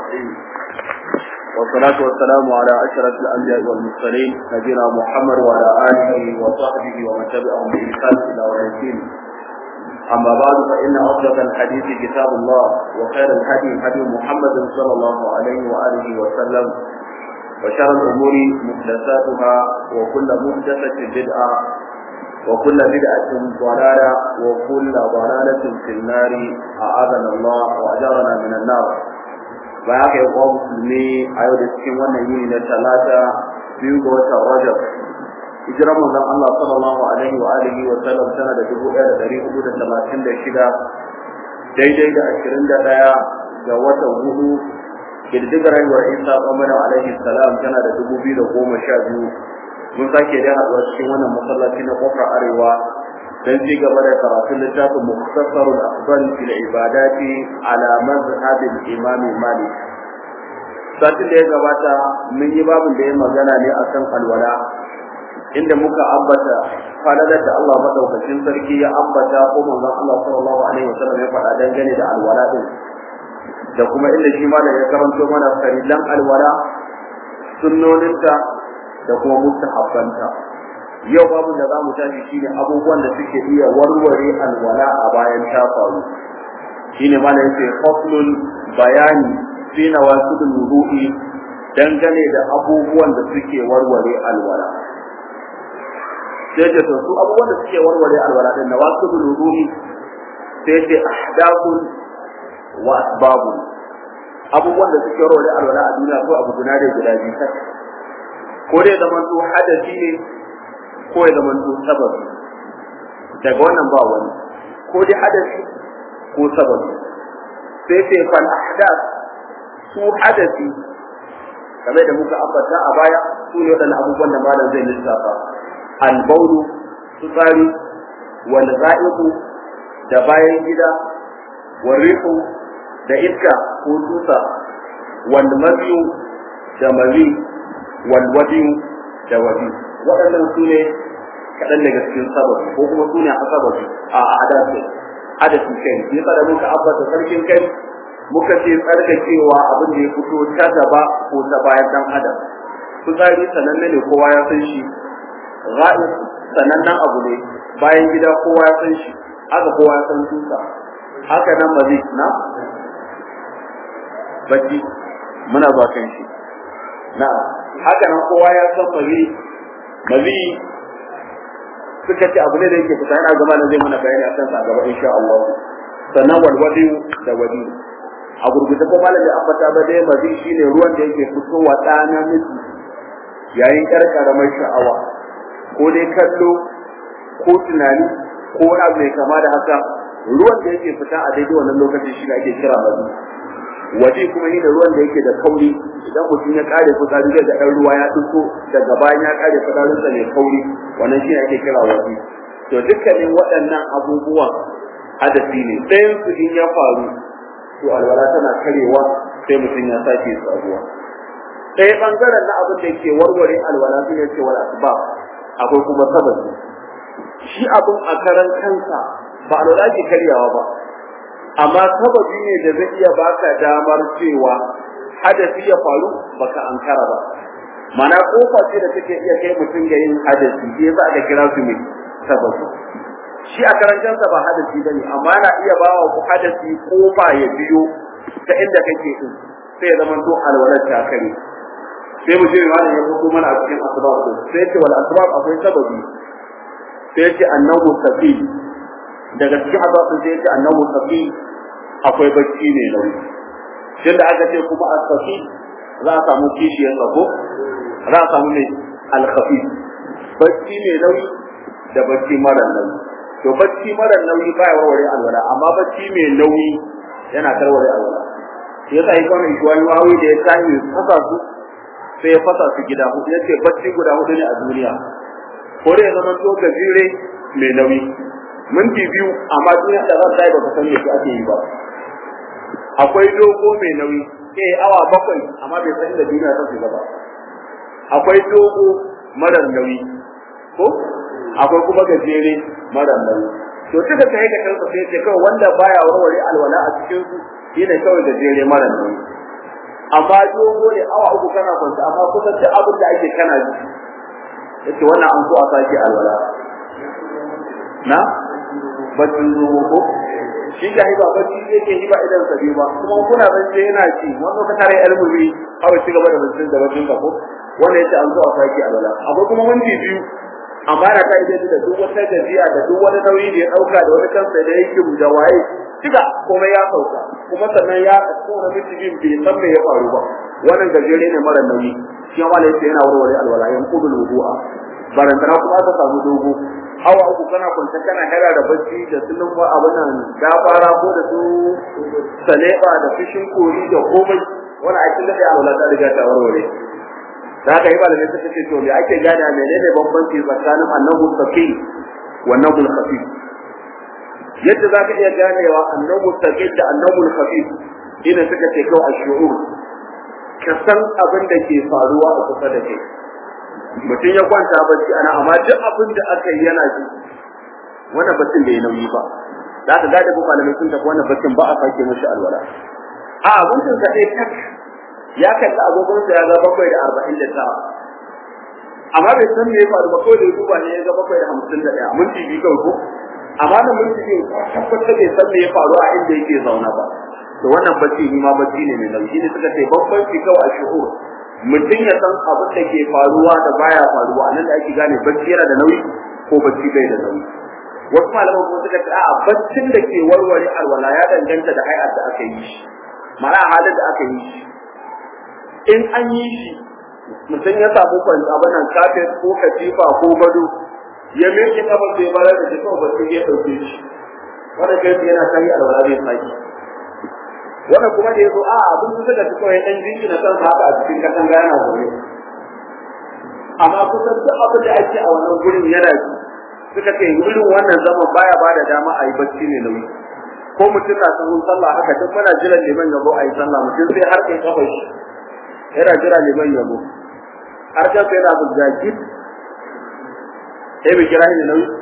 الرحيم والصلاة والسلام على أشرف الأنبياء والمرسلين نبينا محمد وعلى آله وصحبه ومن تبعهم بإحسان إلى يوم الدين أما بعد فإن أصدق الحديث كتاب الله وخير الهدي هدي محمد صلى الله عليه وآله وسلم وشر الأمور محدثاتها وكل محدثة بدعة وكل بدعة ضلالة وكل ضلالة في النار أعاذنا الله وأجرنا من النار bayan ya kwa musulmi a yau da cikin wannan yini na talata biyu ga watan rajab hijirar manzon Allah sallallahu alaihi wa alihi wa sallam tana da dubu ɗaya da ɗari hudu da talatin da shida daidai da ashirin da ɗaya ga watan hudu ƙididdigar haihuwar isa ɓamana alaihi salam tana da dubu biyu da goma sha biyu mun sake da haɗuwa cikin wannan masallaci na kofar arewa don ci gaba da karatun littafin muktasarul afdal fil ibadati ala mazhab imam malik satin da ya gabata mun yi babin da ya magana ne akan alwala inda muka ambata falalar da Allah madaukakin sarki ya ambata ko manzon Allah sallallahu alaihi wasallam ya faɗa dangane da alwala din da kuma inda shi malam ya karanto mana farilan alwala sunnoninta da kuma mustahabbanta yau babu da zamu tashi shine abubuwan da suke iya warware alwala a bayan ta faru shine malam yace faslun bayani fi nawasidul wudu'i dangane da abubuwan da suke warware alwala sai ce to su abubuwan da suke warware alwala din nawasidul wudu'i sai ce ahdathun wa asbabun abubuwan da suke warware alwala a duniya ko abu guda da guda biyu ko dai zaman to hadasi ne ko ya zama to sababi daga wannan ba wani ko dai hadasi ko sababi sai sai fal ahdath su hadasi kamar da muka ambata a baya su ne wadannan abubuwan da malam zai lissafa al bawlu tsari wal za'iqu da bayan gida wal rihu da iska ko tusa wal mabiyu da mazi wal wadiyu da wadiyu waɗannan su ne kaɗan daga cikin sababi ko kuma su ne a sababi a adasi adasi kai ya tsada muka abbata sarkin kai muka ce tsarkakewa abin da ya fito ta gaba ko ta bayan dan adam fitsari sananne ne kowa ya san shi ra'i sanannen abu ne bayan gida kowa ya san shi haka kowa ya san tusa haka nan mazi na bacci muna ba kan shi na haka nan kowa ya san mazi mazi suka ce abu ne da yake fita yana gaba na zai mana bayani akan sa gaba insha Allah sannan walwadi da wadi a gurgurta ko malami ambata ba dai mazi shine ruwan da yake fitowa ɗana miji yayin yar karamar sha'awa ko dai kallo ko tunani ko wani abu mai kama da haka ruwan da yake fita a daidai wannan lokacin shi ake kira mazi waje kuma ni da ruwan da yake da kauri idan mutum ya kare fitsari zai ga ɗan ruwa ya fito daga bayan ya kare fitsarinsa mai kauri wannan shi ake kira waje to dukkanin waɗannan abubuwan hadasi ne ɗayan su in ya faru to alwala tana karewa sai mutum ya sake sabuwa ɗaya ɓangaren na abin da ke warware alwala su ne ce wala asbab akwai kuma sababi shi abin a karan kansa ba alwala ke karyawa ba amma sababi ne da zai iya baka damar cewa hadasi ya faru baka ankara ba mana kofa ce da take iya kai mutum ga yin hadasi shi yasa aka kira su ne sababi shi a karancansa ba hadasi bane amma na iya bawa ku hadasi kofa ya biyo ta inda kake din sai ya zama to alwalar ta kare sai mu ce malam ya fito mana a cikin asbab din sai ce wal asbab akwai sababi sai ce annahu sabil daga cikin asbab din sai ce annahu sabil akwai bacci mai nauyi tun da aka ce kuma asfafi za a samu kishiyar tsako za a samu mai alkhafi bacci mai nauyi da bacci mara nauyi to bacci mara nauyi baya warware alwala amma bacci mai nauyi yana tarware alwala shi yasa yi kwanan shuwani wawi da ya tashi fasa su sai ya fasa su gida hudu yace bacci guda hudu ne a duniya ko da ya zama to gajere mai nauyi minti biyu amma duniya da za ta yi ba ka san me ake yi ba akwai dogo mai nauyi sai awa bakwai amma bai san inda duniya ta shiga ba akwai dogo marar nauyi ko akwai kuma gajere marar nauyi to duka kai ga kansa sai ce kawai wanda baya warware alwala a cikin su shine kawai gajere marar nauyi amma dogo ne awa uku kana kwanta amma kusan duk abin da ake kana ji yace wannan an so a sake alwala na bacin zuwa ko shi ga hiba bacci yake hiba idan sabi ba kuma kuna zance yana ci wannan ka tare almuri awa ci gaba da bacin da bacin ka ko wanda yace an so a sake alwala akwai kuma minti biyu amma na ta ide da duk wata gajiya da duk wani nauyi da ya dauka da wani kansa da yake da waye kiga komai ya sauka kuma sannan ya tsora miki bin bai san me ya faru ba wannan gajere ne mara nauyi shi ma yace yana warware alwala yan qubul wudu'a barantana kuma aka samu dogo awa uku kana kwanta kana hera da bacci da sunan ba abin nan gafara ko da su saleba da fishin kori da komai wannan aikin da ya alwala ta riga ta warware da haka yi malamai suka ce to me ake gane menene bambanci tsakanin annabu saqil wa annabu khafif yadda za ka iya ganewa annabu saqil da annabu khafif ina suka ce kawai ashurur ka san abin da ke faruwa a kusa da kai mutum ya kwanta bacci ana amma duk abin da aka yi yana ji wannan baccin bai nauyi ba za ka gane ko malamai sun tafi wannan baccin ba a sake mashi alwala a abincin sa dai tak ya kalli agogonsa ya ga bakwai da arba'in da tara amma bai san me ya faru ba kawai da duba ne ya ga bakwai da hamsin da ɗaya minti biyu kawai ko amma da minti biyu tabbatar bai san me ya faru a inda yake zauna ba to wannan bacci ni ma bacci ne mai nauyi ne suka ce bambanci kawai a shuhur mutum ya san abin da ke faruwa da baya faruwa a nan da ake gane bacci yana da nauyi ko bacci bai da nauyi wasu malaman kuma suka ce a'a baccin da ke warware alwala ya danganta da hay'ar da aka yi shi ma'ana halin da aka yi shi in an yi shi mutum ya samu kwanci abin nan kafin ko katifa ko gado ya miƙe kafa sai bara da jikin bacci ya ɗauke shi wanda kai yana kai alwala zai saki wannan kuma da yazo a abin da suka fito ya dan jinki na san haka a cikin katanga yana zaune amma kusan duk abin da ake a wannan gurin yana ji suka ce gurin wannan zaman baya ba da dama a yi bacci ne nauyi ko mutum na sahun sallah haka duk muna jiran liman yabo a yi sallah mutum sai har kai kafa shi yana jira liman yabo har kan sai na buga gid sai bai kira ni nauyi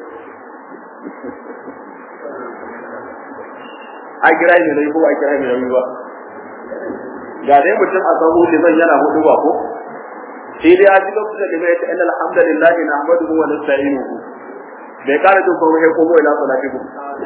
a kira ni nauyi ko a kira ni nauyi ba ga dai mutum a sahu liman yana hudu ba ko sai dai a ji lokacin da liman ya ce inna alhamdulillahi nahmaduhu wa nasta'inuhu bai kara jin komai sai komo ila salatikum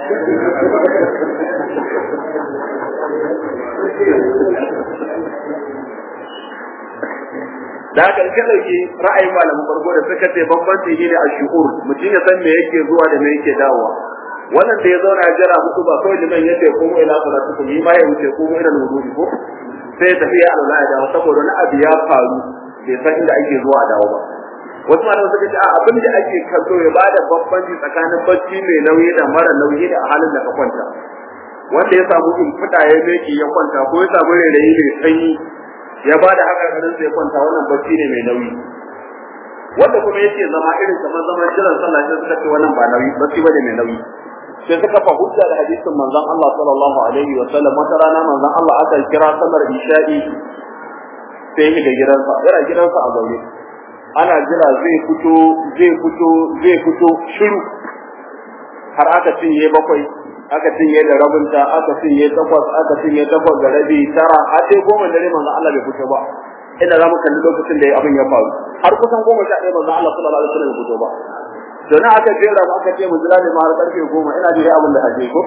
da haka ka dauki ra'ayin malamin farko da suka ce bambanci ne a shuhur mutum ya san me yake zuwa da me yake dawowa wannan da ya zauna ya jira muku ba kawai liman yace komo ila salatikum yi ma ya wuce komo ila wudu'i ko sai ya tafi ya alwala ya dawo saboda wani abu ya faru bai san inda ake zuwa a dawo ba wasu malaman suka ce a abin da ake kallo ya bada bambanci tsakanin bacci mai nauyi da mara nauyi da a halin da ka kwanta wanda ya samu in fita ya meki ya kwanta ko ya samu rairayi mai sanyi ya bada haka karin sai kwanta wannan bacci ne mai nauyi wanda kuma yake zama irin kamar zaman jiran sallah sai suka ce wannan ba nauyi bacci bane mai nauyi sai suka fa hujja da hadisin manzon Allah sallallahu alaihi wa sallam wata rana manzon Allah aka kira sallar isha'i sai ya ga gidansa yana gidansa a zaune ana jira zai fito zai fito zai fito shiru har aka cinye bakwai aka cinye da rabinta aka cinye takwas aka cinye takwas da rabi tara har sai goma dare manzo Allah bai fito ba ina za mu kalli lokacin da abin ya faru har kusan goma sha ɗaya manzo Allah sallallahu alaihi wasallam bai fito ba to na aka jera mu aka ce mu jira ne ma har karfe goma ina jira abin da aje ko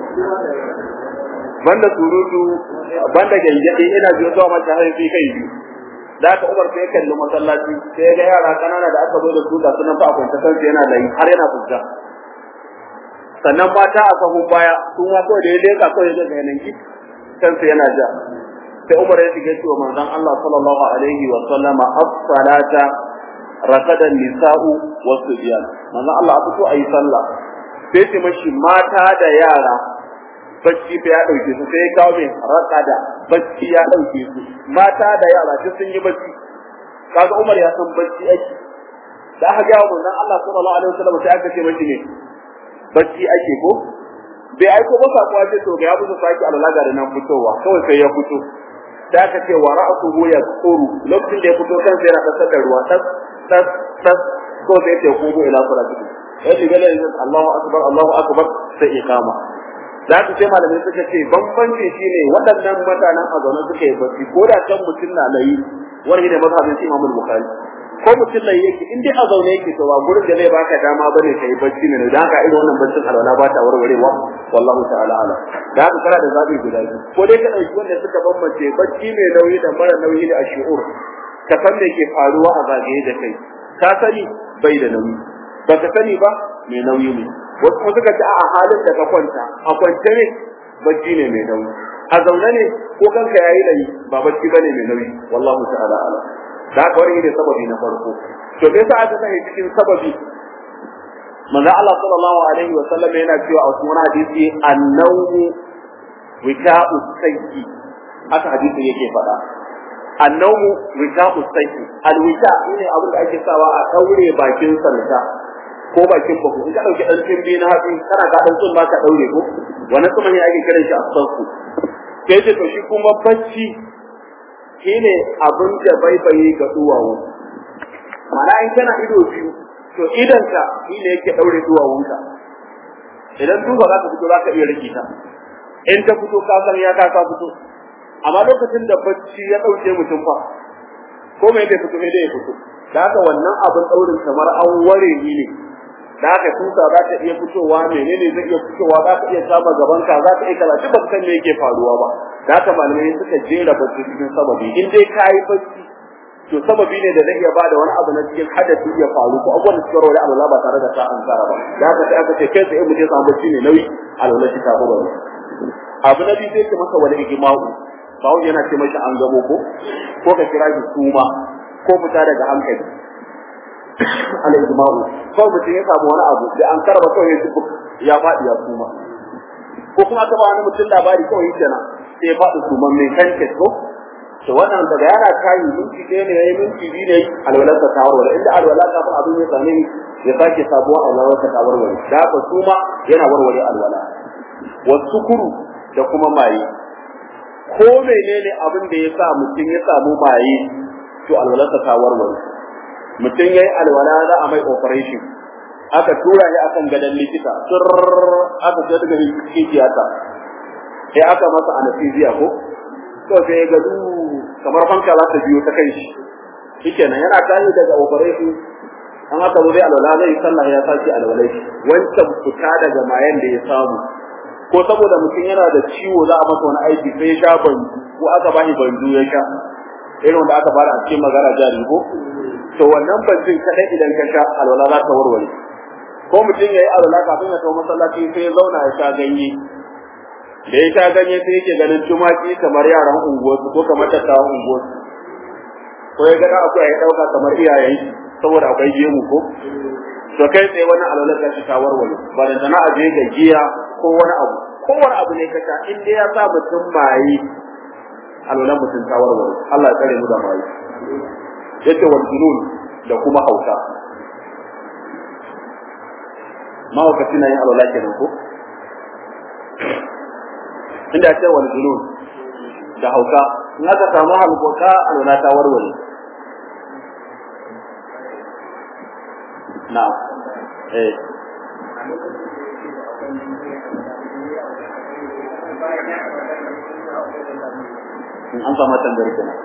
banda surutu banda gayyade ina jiyo zuwa mata har sai kai biyu da aka umar sai kalli masallaci sai ga yara kanana da aka zo da su da sunan fa akwai kansu yana da yi har yana fujja sannan mata a sahun baya sun ma kawai da ya leka kawai da ga yanan kansu yana ja sai umar ya shiga cewa manzon Allah sallallahu alaihi wa sallama as-salata rakada nisa'u wa subyan manzon Allah a fito ayi sallah sai ce mashi mata da yara bacci fa ya dauke su sai ya kawo mai rakada bacci ya dauke su mata da yara duk sun yi bacci kaga Umar ya san bacci ake da aka ga mun Allah sallallahu alaihi wasallam sai aka ce mashi ne bacci ake ko bai aiko ba sakuwa ce to ga ya musu saki alalaga da nan fitowa kawai sai ya fito da aka ce wa ra'suhu ya tsuru lokacin da ya fito kan sai yana kasar da ruwa tas tas tas ko sai ya kogo ila salati ya shiga da Allahu akbar Allahu akbar sai iqama za su sai malamai suka ce bambanci shine waɗannan mutanen a zaune suka yi bacci ko da can mutum na layi wani da mazhabin Imam Bukhari ko mutum layi yake in dai a zaune yake to ba gurin da zai baka dama bane kai bacci ne da haka irin wannan baccin alwala ba ta warwarewa wallahu ta'ala ala da haka kana da zabi guda biyu ko dai ka dauki wanda suka bambance bacci mai nauyi da mara nauyi da ashur ka san me ke faruwa a zagaye da kai ka sani bai da nauyi baka sani ba mai nauyi ne wasu kuma suka ce a halin da ka kwanta a kwance ne bacci ne mai nauyi a zaune ne ko kanka yayi layi ba bacci bane mai nauyi wallahu ta'ala ala da haka wani ne sababi na farko to me yasa aka sani cikin sababi manzo Allah sallallahu alaihi wa sallam yana cewa a cikin hadisi annawmu wika'u sayyi haka hadisi yake faɗa annawmu wika'u sayyi alwika shine abin da ake sawa a daure bakin sarka ko bakin baku in ka dauki dan timbi na hatsi kana ka dan tsumma ka daure ko wannan kuma ne ake kiran shi asfarku sai ce to shi kuma bacci shine abin da baibaye ga duwawu mana in kana ido biyu to idan ka shine yake daure duwawunka idan duba za ka fito za ka iya rike ta in ta fito ka san ya ka fito amma lokacin da bacci ya dauke mutum fa ko mai da fito mai da ya fito da haka wannan abin daurin kamar an ware ni ne da haka tusa za ta iya fitowa menene zai iya fitowa za ka iya kama gaban ka za ka iya kaza duk baka san me yake faruwa ba da haka malamai suka jera bacci cikin sababi in dai kayi bacci to sababi ne da zai iya bada wani abu na cikin hadasi ya faru ko abubuwan da suka rawa Allah ba tare da ta an tsara ba da haka sai aka ce kai sai mu je samu bacci ne nauyi alwala shi ta ba abu na biyu sai ka masa wani ijma'u bawo yana ce mashi an gamo ko ko ka kira shi suma ko fita daga hankali al-ijma'u ko mutum ya samu wani abu da an karba kawai ya tubu ya faɗi ya suma ko kuma aka ba wani mutum labari kawai kenan sai ya faɗi suman mai kanke ko to wannan daga yana kayi minti ɗaya ne yayi minti biyu ne alwalar ta warware inda alwala kafin abin ya same ya sake sabuwar alwalar ta warware da haka suma yana warware alwala wasu kuru da kuma maye ko menene abin da ya sa mutum ya samu maye to alwalarsa ta warware mutum yayi alwala za a mai operation aka tura shi akan gadon likita tur aka ce daga cikin tiyata sai aka masa anesthesia ko to sai ya gadu kamar fanka za ta biyo ta kai shi shikenan yana tashi daga operation an aka zo dai alwala zai sallah ya saki alwalai wancan fita daga mayan da ya samu ko saboda mutum yana da ciwo za a masa wani aiki sai ya sha banju ko aka bashi banju ya sha irin wanda aka fara a cikin magana jari ko to wannan banjin kadai idan ka sha alwala za ta warware ko mutum ya yi alwala kafin ya tawo masallaci sai ya zauna ya sha ganye da ya sha ganye sai yake ganin tumaki kamar yaran unguwarsu ko kamar dattawan unguwarsu ko ya ga akwai ya dauka kamar iyayen saboda akwai gemu ko to kai tsaye wannan alwalar ta ta warware ba da sana a je ga giya ko wani abu ko wani abu ne ka sha in dai ya sa mutum maye alwalar mutum ta warware Allah ya tsare mu da maye yace wal junun da kuma hauka mawakaci na yin alwala kenan ko inda ce wal junun da hauka in aka samu halkoka alwala ta warware na eh an samu tambayar kenan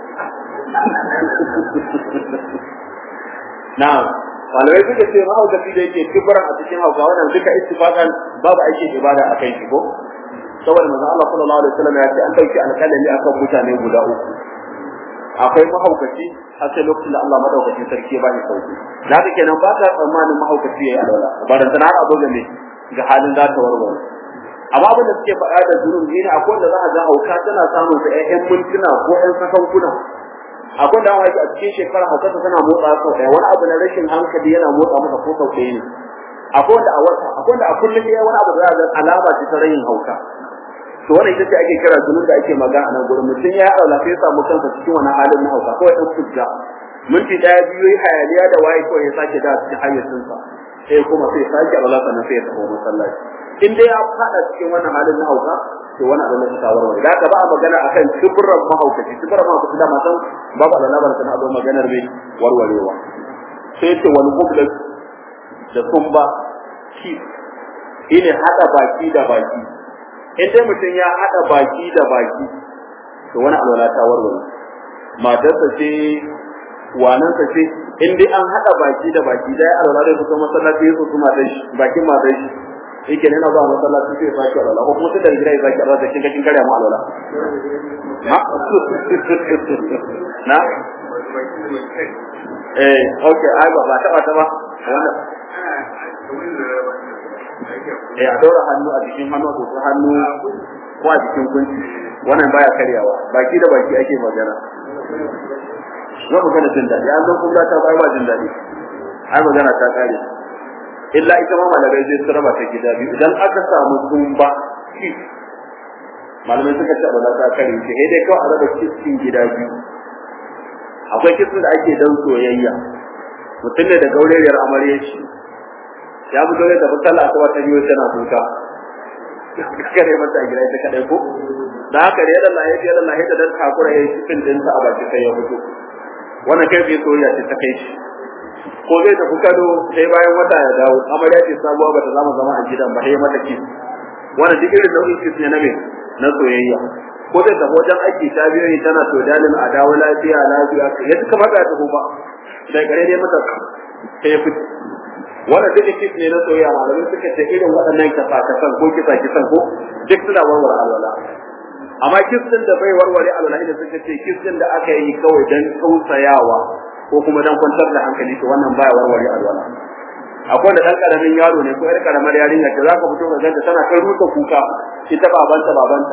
na'am malamai suka ce mahaukaci da yake kibran a cikin hauka wannan duka ittifaqan babu aikin ibada a kai shi ko saboda manzo Allah sallallahu alaihi wasallam ya ce an dauki alƙalami akan mutane guda uku akwai mahaukaci har sai lokacin da Allah madaukakin sarki ya bani sauki da haka kenan ba ka tsammanin mahaukaci yayi alwala ba da sanar abu ga ne ga halin za ta warware amma abin da suke faɗa da zunub ne akwai wanda za a ga hauka tana samun sa ƴan mintuna ko ƴan sakankuna akwai da wani a cikin shekara haukarsa tana motsa sau ɗaya wani abu na rashin hankali yana motsa masa ko sau ɗaya ne akwai wanda a wata akwai wanda a kullum ya wani abu da za a ga alama ce ta rayin hauka to wannan ita ce ake kira zunub da ake magana a nan gurin mutum ya aula sai ya samu kansa cikin wani halin na hauka kawai ɗan fujja minti ɗaya biyu yi hayaniya da waye kawai ya sake da cikin hayyacinsa sai kuma sai sake aula sannan sai ya tafi masallaci in dai ya faɗa cikin wannan halin na hauka to wani abu na ta warware da ka ba a magana akan kibran mahaukaci kibran mahaukaci da matan babu alana ba sana abu maganar mai warwarewa sai ce wani mublas da sumba ki ine hada baki da baki in dai mutum ya haɗa baki da baki to wani alwala ta warware matarsa ce wanansa ce in dai an haɗa baki da baki da ya alwala da kusa masallaci ya su matar shi bakin matar shi yake ne na zuwa masallaci sai ya sake alwala ko kuma sai da gida ya sake alwala da kin kin karya mu alwala na eh okay ai ba ba ta ba ta ba wannan eh a dora hannu a jikin hannu ko hannu ko a jikin kunci wannan baya karyawa baki da baki ake magana na magana jin daɗi an zo kun ta bai ba jin daɗi ai magana ta kare illa ita ma malamai zai su raba ta gida biyu idan aka samu tumba malamai suka ce ba ta kare shi sai dai kawai a raba kiskin gida biyu akwai kiskin da ake dan soyayya mutum ne da gauriyar amarya shi ya fito ne da musalla ta wata biyu tana kuka kare mata a gida ita kadai ko da haka da yadda lahi yadda lahi da dan takura yayi cikin dinsa a baki sai ya fito wannan kai bai soyayya ce ta kai shi ko zai tafi kado sai bayan wata ya dawo amarya ce sabuwa ba ta zama zama a gidan ba sai mata ki wannan duk irin nau'in kis ne na me na soyayya ko zai tafi wajen aiki ta biyo ni tana to dalin a dawo lafiya lafiya ya duka mata ta ba da gare dai mata sai ya fito wannan duk kis ne na soyayya malamin suka ce irin waɗannan kasa kasan ko kisa kisan ko duk suna warware alwala amma kistin da bai warware alwala da suka ce kistin da aka yi kawai dan tausayawa ko kuma dan kwantar da hankali to wannan baya warware alwala akwai da dan karamin yaro ne ko yar karamar yarinya da zaka fito ka ganta tana kai ruka kuka ita babanta babanta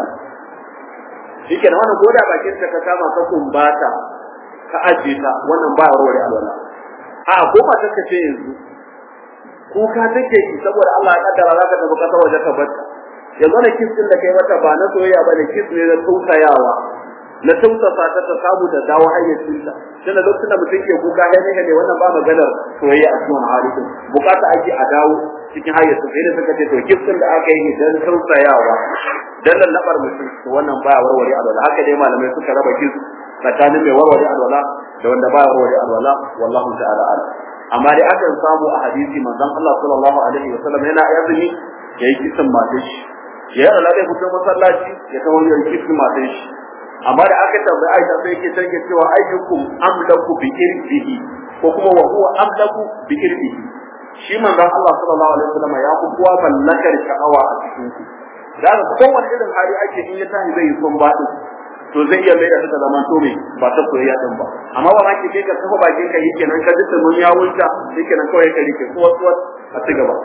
shike nan wannan goda bakin ta ka kama ka kumbata ka aje ta wannan baya warware alwala a ko ba ta ce yanzu kuka take yi saboda Allah ya kaddara zaka tafi kasar waje ka bar yanzu ne kiss din da kai mata ba na soyayya ba ne kiss ne na tausayawa na tausasa ta ta samu da dawo hayyacinta tunda lokacin da mutum ke kuka ya ne ne wannan ba maganar soyayya a cikin halittu bukata ake a dawo cikin hayyacin sai da suka ce to kiss din da aka yi dan tausayawa dan lallabar mutum to wannan baya warware alwala haka dai malamai suka raba kiss tsakanin mai warware alwala da wanda baya warware alwala wallahu ta'ala a'lam amma dai akan samu a hadisi manzon Allah sallallahu alaihi wasallam yana azumi yayi kisan matar shi ya Allah zai fito masallaci ya kawo yayi kisan matar shi amma da aka tambayi Aisha sai yake tanke cewa ayyukum amlaku bi irbihi ko kuma wa huwa amlaku bi irbihi shi manzon Allah sallallahu alaihi wasallam ya ku kowa mallakar sha'awa a cikin ku da ga kowane irin hali ake in ya tashi zai yi son baɗi to zai iya mai da ta zaman to me ba ta soyayya din ba amma ba ki kai ka tafi bakin ka yake nan ka ji mun ya wuce yake nan kawai ka rike ko wasu a ci gaba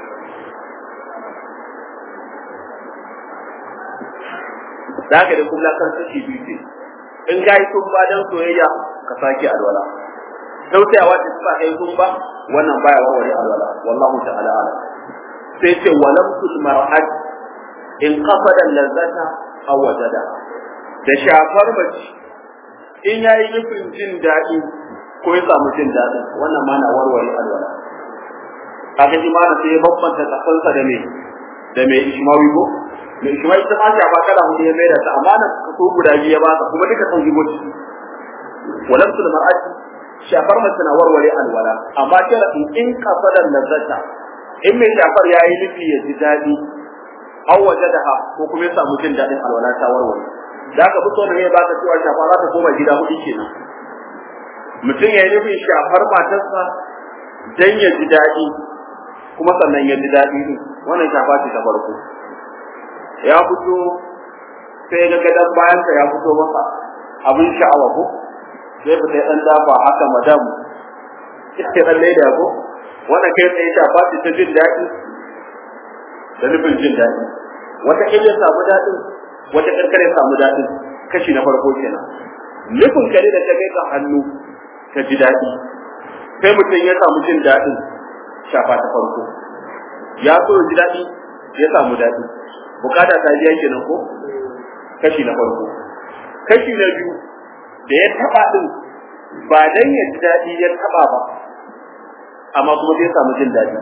da haka da kuma kan suke biyu in ga yi sun ba dan soyayya ka sake alwala tausayawa da suka kai sun ba wannan baya warware alwala wallahu ta'ala ala sai ce walam tul mar'at in qasada lazzata aw wajada da shafar mace in yayi nufin jin daɗi ko ya samu jin daɗin wannan ma na warware alwala kaga imana sai ya bambanta tsakansa da me da me ishmawi ko mai shi mai ta shafa kada hudu ya maida ta amma nan kaso guda biyu ya ba ka kuma duka sun zubo ciki walam tul mar'ati shafar mace na warware alwala amma kira in in kasadar lazzata in mai shafar yayi nufi ya ji dadi aw wajadaha ko kuma ya samu jin dadin alwala ta warware da ka fito da ya baka cewa shafa za ta koma gida hudu kenan mutum ya yi nufin shafar matarsa dan ya ji dadi kuma sannan ya ji dadi ne wannan shafa ce ta farko ya fito sai ga gadan bayansa ya fito masa abin sha'awa ko sai fita ya dan dafa haka madam sai dan leda ko wannan kai tsaye ta ba ta jin daɗi da nufin jin daɗi wata kila ya samu daɗin wata karkare ya samu daɗin kashi na farko kenan nufin kare da ta kai ka hannu ka ji daɗi sai mutum ya samu jin daɗin shafa ta farko ya so ji daɗi ya samu daɗi bukata ta biya kenan ko kashi na farko kashi na biyu da ya taba din ba dan ya ji dadi ya taba ba amma kuma sai samu jin dadi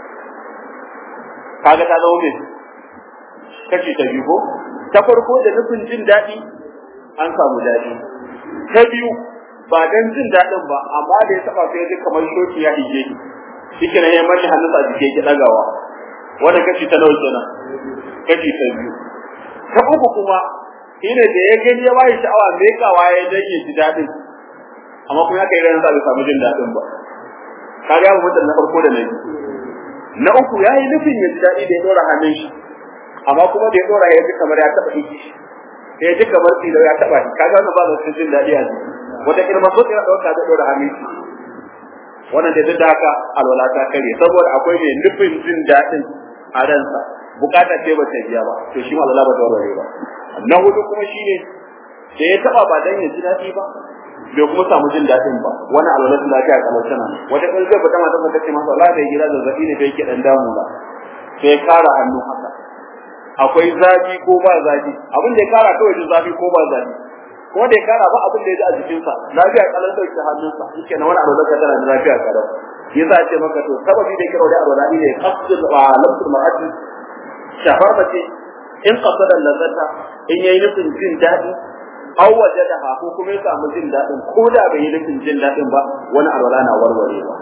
kaga ta zama me kashi ta biyu ko ta farko da nufin jin dadi an samu dadi ta biyu ba dan jin dadin ba amma da ya taba sai ya ji kamar shoki ya hige shi shike ne ya mashi hannunsa a jike ki dagawa wanda kashi ta nawa kenan kashi ta biyu ta uku kuma shine da ya gani ya bayi sha'awa me kawa ya danye ji dadin amma kuma ya kai ran sa bai samu jin dadin ba kaga mu mutum na farko da na biyu na uku ya yi nufin ya ji daɗi da ya ɗora hannun shi amma kuma da ya ɗora ya ji kamar ya taɓa iki ya ji kamar tsira ya taɓa shi kaga wannan ba da sun jin daɗi a jiki wata kirma so ya ɗauka da ɗora hannun shi wannan da duk da haka alwala ta kare saboda akwai mai nufin jin daɗin a ransa bukata ce ba ta biya ba to shi ma alwala ba ta warware ba na hudu kuma shine da ya taɓa ba dan ya ji daɗi ba bai kuma samu jin daɗin ba wani alwala sun lafiya kamar tana wata kan zai fita mata ta ce masa Allah da gida zazzabi ne da yake dan damu ba sai kara hannu haka akwai zafi ko ba zafi abin da ya kara kawai jin zafi ko ba zafi kuma da ya kara ba abin da ya ji a jikinsa lafiya kalan dauke hannunsa yake na wani alwala ka tana da lafiya kalan yasa ce maka to sababi da kira da alwala ne qasdul wa lamsul mar'ati shafar mace in qasada lazata in yayi nufin jin daɗi aw wajadaha ko kuma ya samu jin dadin ko da bai yi nufin jin dadin ba wani alwala na warwarewa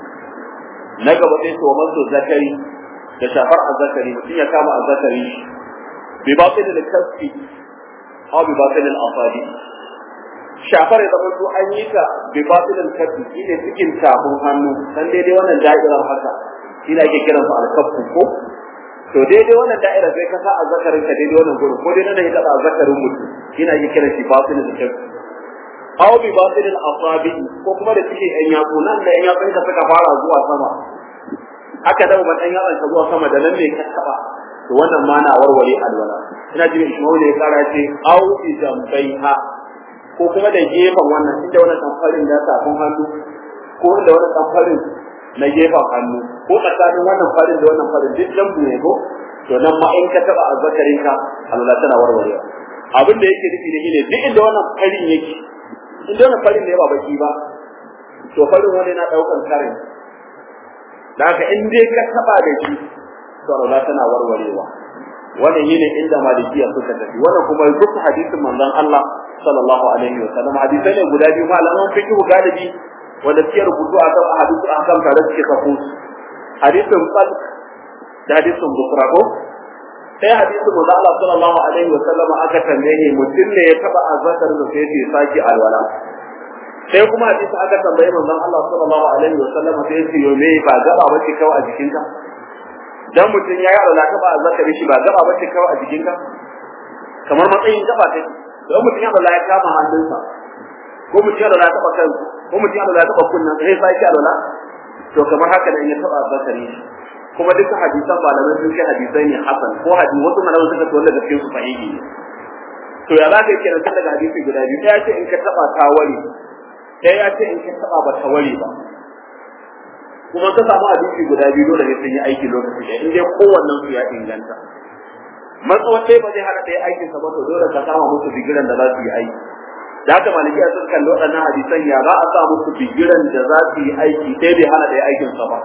na gaba sai to masu zakari da shafar azzakari mutum ya kama azzakari bi batil al kasfi aw bi batil al afadi shafar ya zama to an yi ta bi batil al kasfi shine cikin tafin hannu dan daidai wannan da'irar haka shi ake kiransa al kaffu ko to daidai wannan da'ira sai ka sa azzakarin ka daidai wannan gurin ko dai nan ya taba azzakarin mutum ina yi kira shi batilin da shakku aw bi batilin asabi ko kuma da cikin ɗan yatsu nan da ɗan yatsun ka suka fara zuwa sama aka dawo ban ɗan yatsun ka zuwa sama da nan ne ka taba to wannan ma na warware alwala ina jin Ismail ya kara ce aw bi jambaiha ko kuma da gefen wannan inda wannan tamfarin da tafin hannu ko inda wannan tamfarin na gefen hannu ko tsakanin wannan farin da wannan farin duk lambu ne ko to nan ma in ka taba azzakarin ka Allah tana warwarewa abin da yake nufi da shine duk inda wannan farin yake inda wannan farin ne ba baki ba to farin wani na daukan karin da haka in dai ka taba da shi to Allah tana warwarewa wannan yine inda malikiya suka tafi wannan kuma duk hadisin manzon Allah sallallahu alaihi wa sallam hadisai ne guda biyu malaman fiqh galibi wanda suke rubutu a kan hadisu a kan tare suke kafo hadisin falk da hadisin bukra ko sai hadisin manzo Allah sallallahu alaihi wa sallam aka tambaye mutum ne ya taba azakar da sai ya saki alwala sai kuma hadisi aka tambaye manzon Allah sallallahu alaihi wa sallam sai ya ce yo me ba gaba bace kawai a jikinka dan mutum ya yi alwala taba azakar shi ba gaba bace kawai a jikinka kamar matsayin gaba take dan mutum ya alwala ya kama hannunsa ko mutum ya alwala taba kansa ko mutum ya alwala taba kunnan sai sai ki alwala to kamar haka ne ya taba zakari kuma duka hadisan malamai sun ce hadisai ne hasan ko hadisi wasu malamai suka ce wanda gaskiyar su sahihi ne to ya zaka kira tun daga hadisi guda biyu ya ce in ka taba ta wari ɗaya ya ce in ka taba ba ta wari ba kuma ka samu hadisi guda biyu dole ne sun yi aiki lokaci da in dai kowannen su ya inganta matsawar sai ba zai hana ɗaya aikinsa ba to dole ka sama musu bigiran da za su yi aiki da haka malikiya sun kalli waɗannan hadisan ya za a sa musu bigiran da za su yi aiki sai bai hana ɗaya aikinsa ba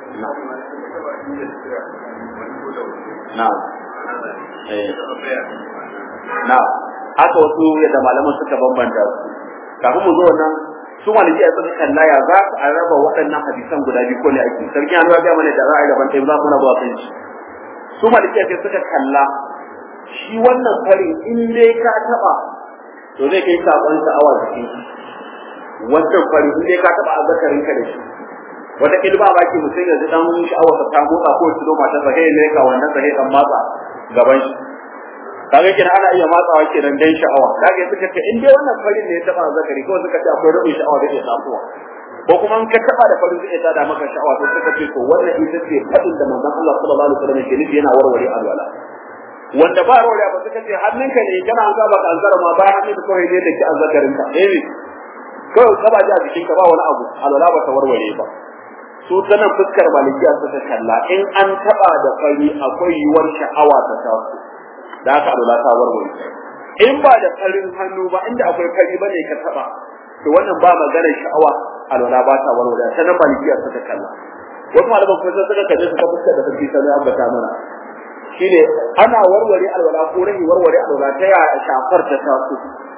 na'am na'am haka wasu yadda malaman suka bambanta su kafin mu zo nan su malikiya sun kalla ya za a raba waɗannan hadisan guda biyu ko ne ake sarki an ga mana da za a yi daban ɗaya za mu raba kan shi su malikiya sai suka kalla shi wannan farin in dai ka taɓa to zai kai sakon sha'awa jikin shi wancan farin in dai ka taɓa azzakarin ka da shi wata kilba ba ki mutum yanzu dan sha'awar ta motsa ko ya tuno mata sahi ne ka wannan sahi dan matsa gaban shi kaga kina ana iya matsawa kenan dan sha'awa kaga suka ce in dai wannan farin ne ya taba zakari ko suka ce akwai rabin sha'awa da ke samuwa ko kuma in ka taba da farin zai tada maka sha'awa to suka ce to wannan ita ce fadin da manzon Allah sallallahu alaihi wasallam ke nufi yana warware alwala wanda ba warware ba suka ce hannunka ne kana an ga baka alzara ma ba hannunka kawai ne da ki azzakarin ka eh kawai ka ba ji a jikin ka ba wani abu alwala ba ta warware ba su ta nan fuskar malikiya suka kalla in an taba da fari akwai yiwuwar sha'awa ta taso da aka alwala ta warware in ba da farin hannu ba inda akwai fari bane ka taba to wannan ba magana sha'awa alwala ba ta warware ta nan malikiya suka kalla wasu malaman kuma sai suka kalle su ta fuskar da sarki sai ambata mana shine ana warware alwala ko rahi warware alwala ta ya shafar ta taso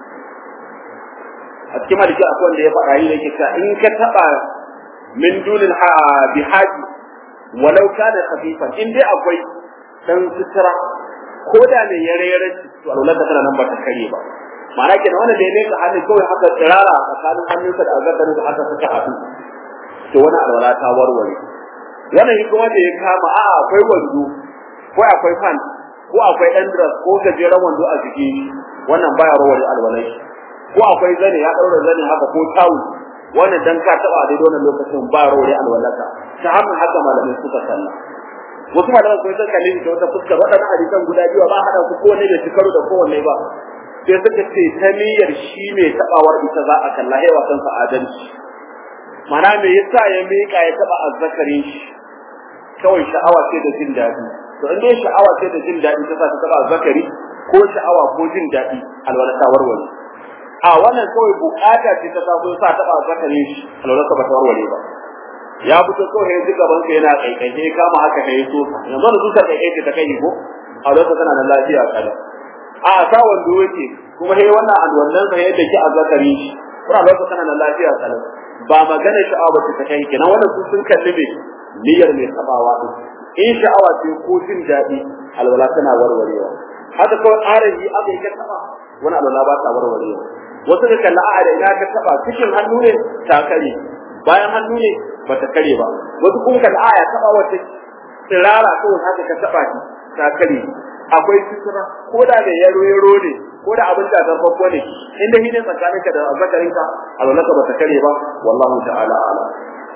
a cikin maliki akwai wanda ya faɗa yi da ke in ka taba min dunin bihaji walau kana khafifan in dai akwai dan sutura ko da mai yare yare to alwala tana nan ba ta kare ba ma'ana kenan wanda da ya leka hannun kawai haka tsirara tsakanin hannunsa da azzakarin da haka suka haɗu to wani alwala ta warware wannan kuma da ya kama a akwai wando ko akwai fan ko akwai ɗan dress ko gajeren wando a jiki wannan baya rawar alwalai ko akwai zane ya ɗaura zane haka ko tawul wannan dan ka taɓa a daidai wannan lokacin ba rawar alwalaka ta hannun haka malamai suka salla wasu malamai kuma sun kalli ta wata fuskar waɗannan hadisan guda biyu ba haɗa su kowanne da shekaru da kowanne ba sai suka ce ta niyyar shi mai taɓawar ita za a kalla yawa kansa adalci mana me yasa ya miƙa ya taɓa azzakarin shi kawai sha'awa ce da jin daɗi to in dai sha'awa ce da jin daɗi ta sa ta taɓa azzakari ko sha'awa ko jin daɗi alwala ta warware a wannan kawai bukata ce ta taso sa taɓa azzakarin shi alwala ta ba ta warware ba ya fito kawai ya ji gaban sa yana kaikai kama haka ne so yanzu da zuka kaikai ta kai ko alwala tana da lafiya kada a sa wando yake kuma sai wannan alwallan sa yadda ki azzakari shi kuma alwala tana da lafiya kada ba magana sha'awa ba ta kai kenan wannan su sun kalli ne niyyar mai tabawa din in sha'awa ce ko jin daɗi alwala tana warwarewa haka kawai arabi aka yi ka taba wani alwala ba ta warwarewa wasu da kalla a da ina ka taba cikin hannu ne ta kare bayan hannu ne ba ta kare ba wasu kuma kalla a ya taba wata tsirara kawai haka ka taba shi ta kare akwai sutura ko da da yaro yaro ne ko da abin da zan babbo ne inda hidin tsakaninka da azzakarinka alwala ba ta kare ba wallahu ta'ala a'lam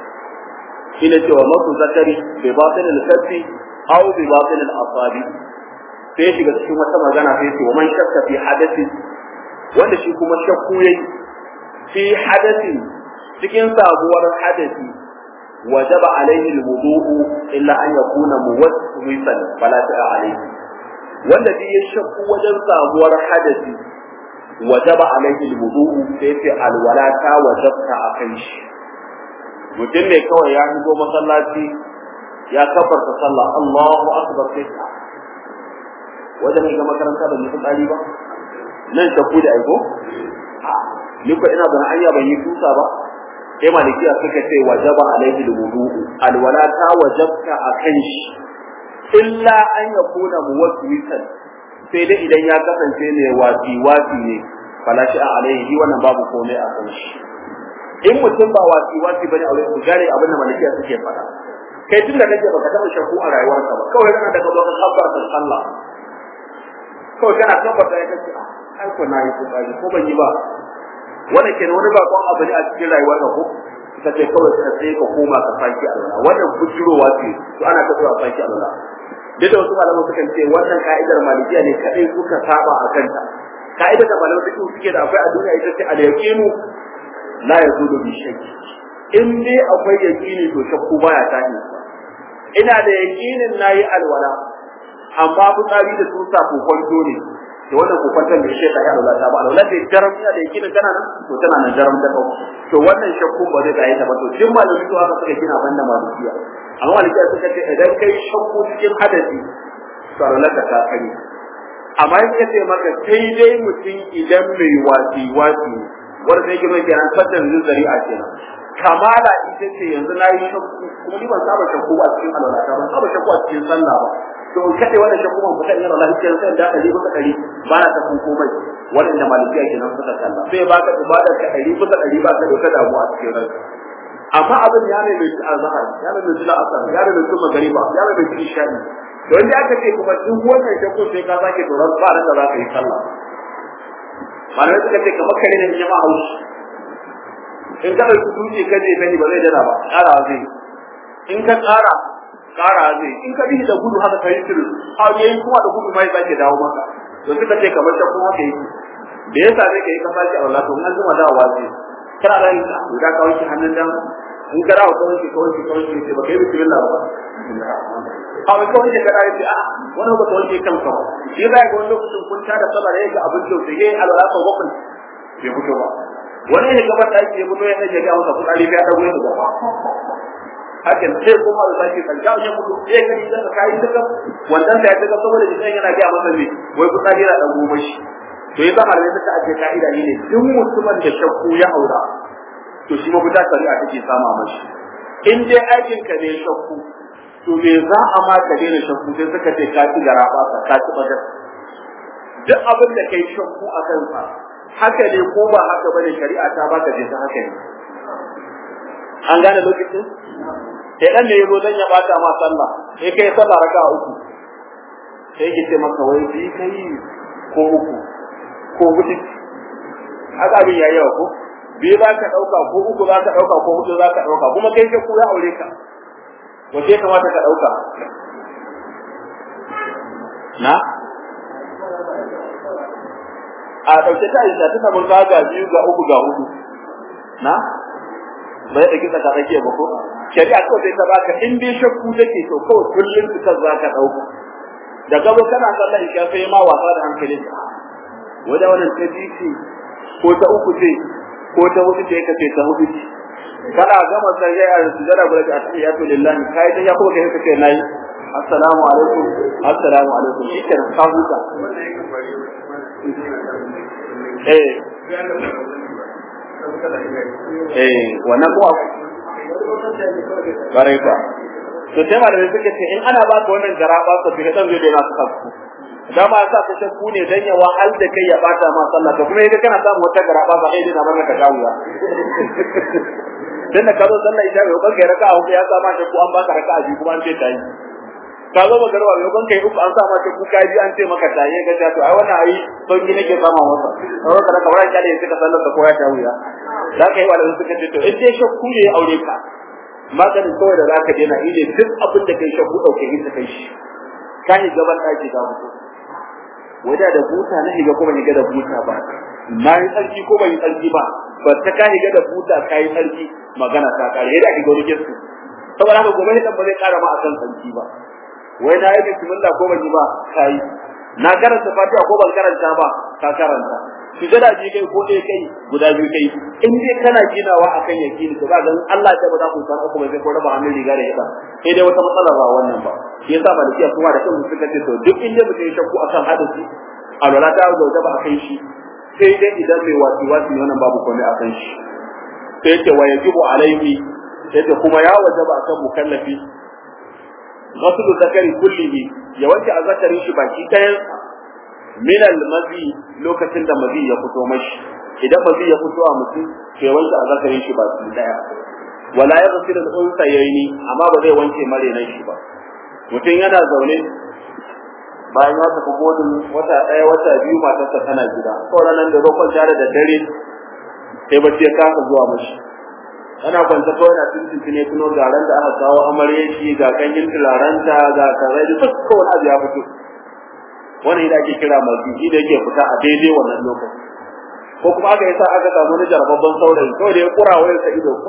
shine cewa masu zakari bi batin al-kafi aw bi batin al-asabi sai shiga cikin wata magana sai ce wa man shakka fi hadathi wanda shi kuma shakku yayi fi hadathi cikin sabuwar hadathi wajaba alaihi al-wudu'u illa an yakuna muwaswisan fala ta'a alaihi wanda shi ya shakku wajen sabuwar hadathi wajaba alaihi al-wudu'u sai ce alwala ta wajabta akan shi mutum ne kawai ya shigo masallaci ya kafarta sallah Allahu akbar sai ka wajen ga makaranta ban yi tsari ba nan shakku da aiko ni ko ina ban ayya ban yi tusa ba sai malikiya suka ce wajaba alaihi alwudu alwala ta wajabta akan shi illa an yakuna muwaswisan sai dai idan ya kasance ne wasi wasi ne fala shi alaihi wannan babu komai a kan shi in mutum ba wasi wasi bane aure ku gane abin da malikiya suke faɗa kai tunda kake baka taɓa shakku a rayuwarka ba kawai kana da kazo ka kabbar da sallah kawai kana kabbar da kace ai ko nayi kokari ko ban yi ba wannan kenan wani bakon abu ne a cikin rayuwarka ko ka ce kawai ka sai ka koma ka saki Allah wannan bujirowa ce to ana ta zuwa saki Allah duk da wasu malaman sukan ce wannan ka'idar malikiya ne kadai suka saba a kanta ka'idar da malaman suke suke da akwai a duniya ita ce al-yaqinu la yazudu bi shakki in dai akwai yaqini to shakku baya tashi ina da yaqinin nayi alwala amma fitsari da tusa ko kwanto ne to wannan ko kwanton da sheka ya alwala ta ba alwala da jaram ina da yaqinin tana nan to tana nan jaram ta kawo to wannan shakku ba zai tsaye ta ba to duk malamin to haka suka gina banda malikiya amma malikiya suka ce idan kai shakku cikin hadasi to alwala ta kare amma in ka ce maka sai dai mutum idan mai wasi wasi wanda sai kuma kenan fatan zari'a kenan kamala ita ce yanzu na yi shakku kuma ni ban saba shakku a cikin alwala ban saba shakku a cikin sallah ba to in kaɗai wannan shakku ban fita in Allah ya sai da ɗari bisa ɗari ba na ta komai waɗanda malikiya kenan suka sallah sai ba ka ibadar ka ɗari bisa ɗari ba ka da wata damuwa a cikin ranka amma abin ya mai mai azhar ya mai mai asar ya mai mai magariba ya mai mai isha'i don da aka ce kuma duk wannan shakku sai ka sake tsoron ba da za ka yi sallah malamai suka ce kamar kare ne jama'a haushi in ka ɗauki dutse ka je gani ba zai dana ba ƙara zai in ka ƙara ƙara zai in ka bihi da gudu haka ka yi tirin har yayi kuma da gudu mai sake dawo maka to suka ce kamar shakku haka yi da ya same ka yi ka sake Allah to an zuma dawowa zai kana da yin da ka wanke hannun dan in ka dawo ka wanke ka wanke ka wanke sai ba kai bismillah ba a wai kawai da kada yace a wani ba kawai kanka ba shi ba ga wani lokacin kun tada sallah da yake abin da sai alwala ko bakwai bai fito ba wani ne gaban da yake fito ya nake ga masa fitsari ya dago ya gaba hakan sai kuma da sake kan ga ya fito sai kai da kai daga wannan da ya daga saboda jikin yana ga masa ne wai fitsari yana dago mashi to yasa malamai suka ake ka'ida ne duk mutumin da shakku ya aura to shi mafita shari'a take sama mashi in dai aikin ka ne shakku to me za a ma ka daina shakku sai suka ce ka ci gara ba ka ci bagar duk abin da kai shakku a kansa haka ne ko ba haka bane shari'a ta baka je ta haka ne an gane lokacin sai dan ne yazo dan ya bata ma sallah sai kai sallah raka uku sai ki ce maka wai bi kai ko uku ko hudu haka abin yayi yawa ko bi za ka dauka ko uku za ka dauka ko hudu za ka dauka kuma kai shakku ya aure ka wace kamata ka dauka na a ɗauke ta aisha ta samu ga biyu ga uku ga hudu na bai da kisa ka tsakiya ba ko shari'a kawai sai ta baka in dai shakku take to kawai kullum fitar za ka ɗauka da gaba kana sallar isha sai ma wasa da hankalin wanda wannan ta ji ce ko ta uku ce ko ta hudu ce ka ce ta hudu ce kana gama sai ya sujada guda ta atiyatu lillahi kai ta ya kuma kai ka ce nayi assalamu alaikum assalamu alaikum shi ke ka huta eh eh wannan ko bare ka to sai malamai suke ce in ana baka wannan garaba ka fi dan zai daina suka ku da ma sa ka shakku ne dan ya wahal da kai ya bata ma sallah to kuma idan kana samu wata garaba ba kai dina barka ka wuya dan da ka zo sallah ita bai ban kai raka'a uku ya sama shakku an baka raka'a biyu kuma an ce tayi ka zo magarwa bai ban kai uku an sa maka kuka ji an ce maka tayi ga ta to ai wannan ai sauki nake sama masa kawai ka raka wani kyale suka sallar ka koya ta wuya za ka yi wa da suka ce to in dai shakku ne ya aure ka maganin kawai da zaka daina ile duk abin da kai shakku dauke shi ta kai shi ka yi gaban daki ga mutu wada da buta na higa ko ban higa da buta ba na yi tsarki ko ban yi tsarki ba ba ta ka higa da buta ka yi tsarki magana ta kare yadda ake gaurin su saboda haka gobe hidan ba zai kara ma akan tsarki ba wai na yi bismillah ko ban yi ba ka yi na karanta fatiha ko ban karanta ba ka karanta sujada ji kai ko ɗaya kai guda biyu kai in dai kana ginawa akan yakini to ga Allah ya ba za ku san uku ba sai ko raba hannun riga da hida sai dai wata matsala ba wannan ba shi yasa ba da kiyaye kuma da kansu suka ce to duk inda mutum ya shakku akan hadisi alwala ta zauta ba akan shi sai dai idan mai wasi wasi wannan babu komai akan shi sai ce wa yajibu alaihi sai ce kuma ya wajaba akan mukallafi ghaslu zakari kullihi ya wanke azzakarin shi baki ɗayan min al-mazi lokacin da mazi ya fito mashi idan mazi ya fito a mutum to ya wanke azzakarin shi baki ɗaya wala ya zafi da unsa yayi amma ba zai wanke marenan shi ba mutum yana zaune bayan ya tafi godin wata ɗaya wata biyu matarsa tana gida sauran nan da roƙon tare da dare sai bacci ya kasa zuwa mashi ana kwanta kawai na tuntuntun ne tuno garan da aka kawo amarya shi ga kanyin tularanta ga karai da duk kowane abu ya fito wani da ake kira mazuki da yake fita a daidai wannan lokaci ko kuma aka yasa aka samu wani jarababban saurayi kawai da ya kura wayar sa ido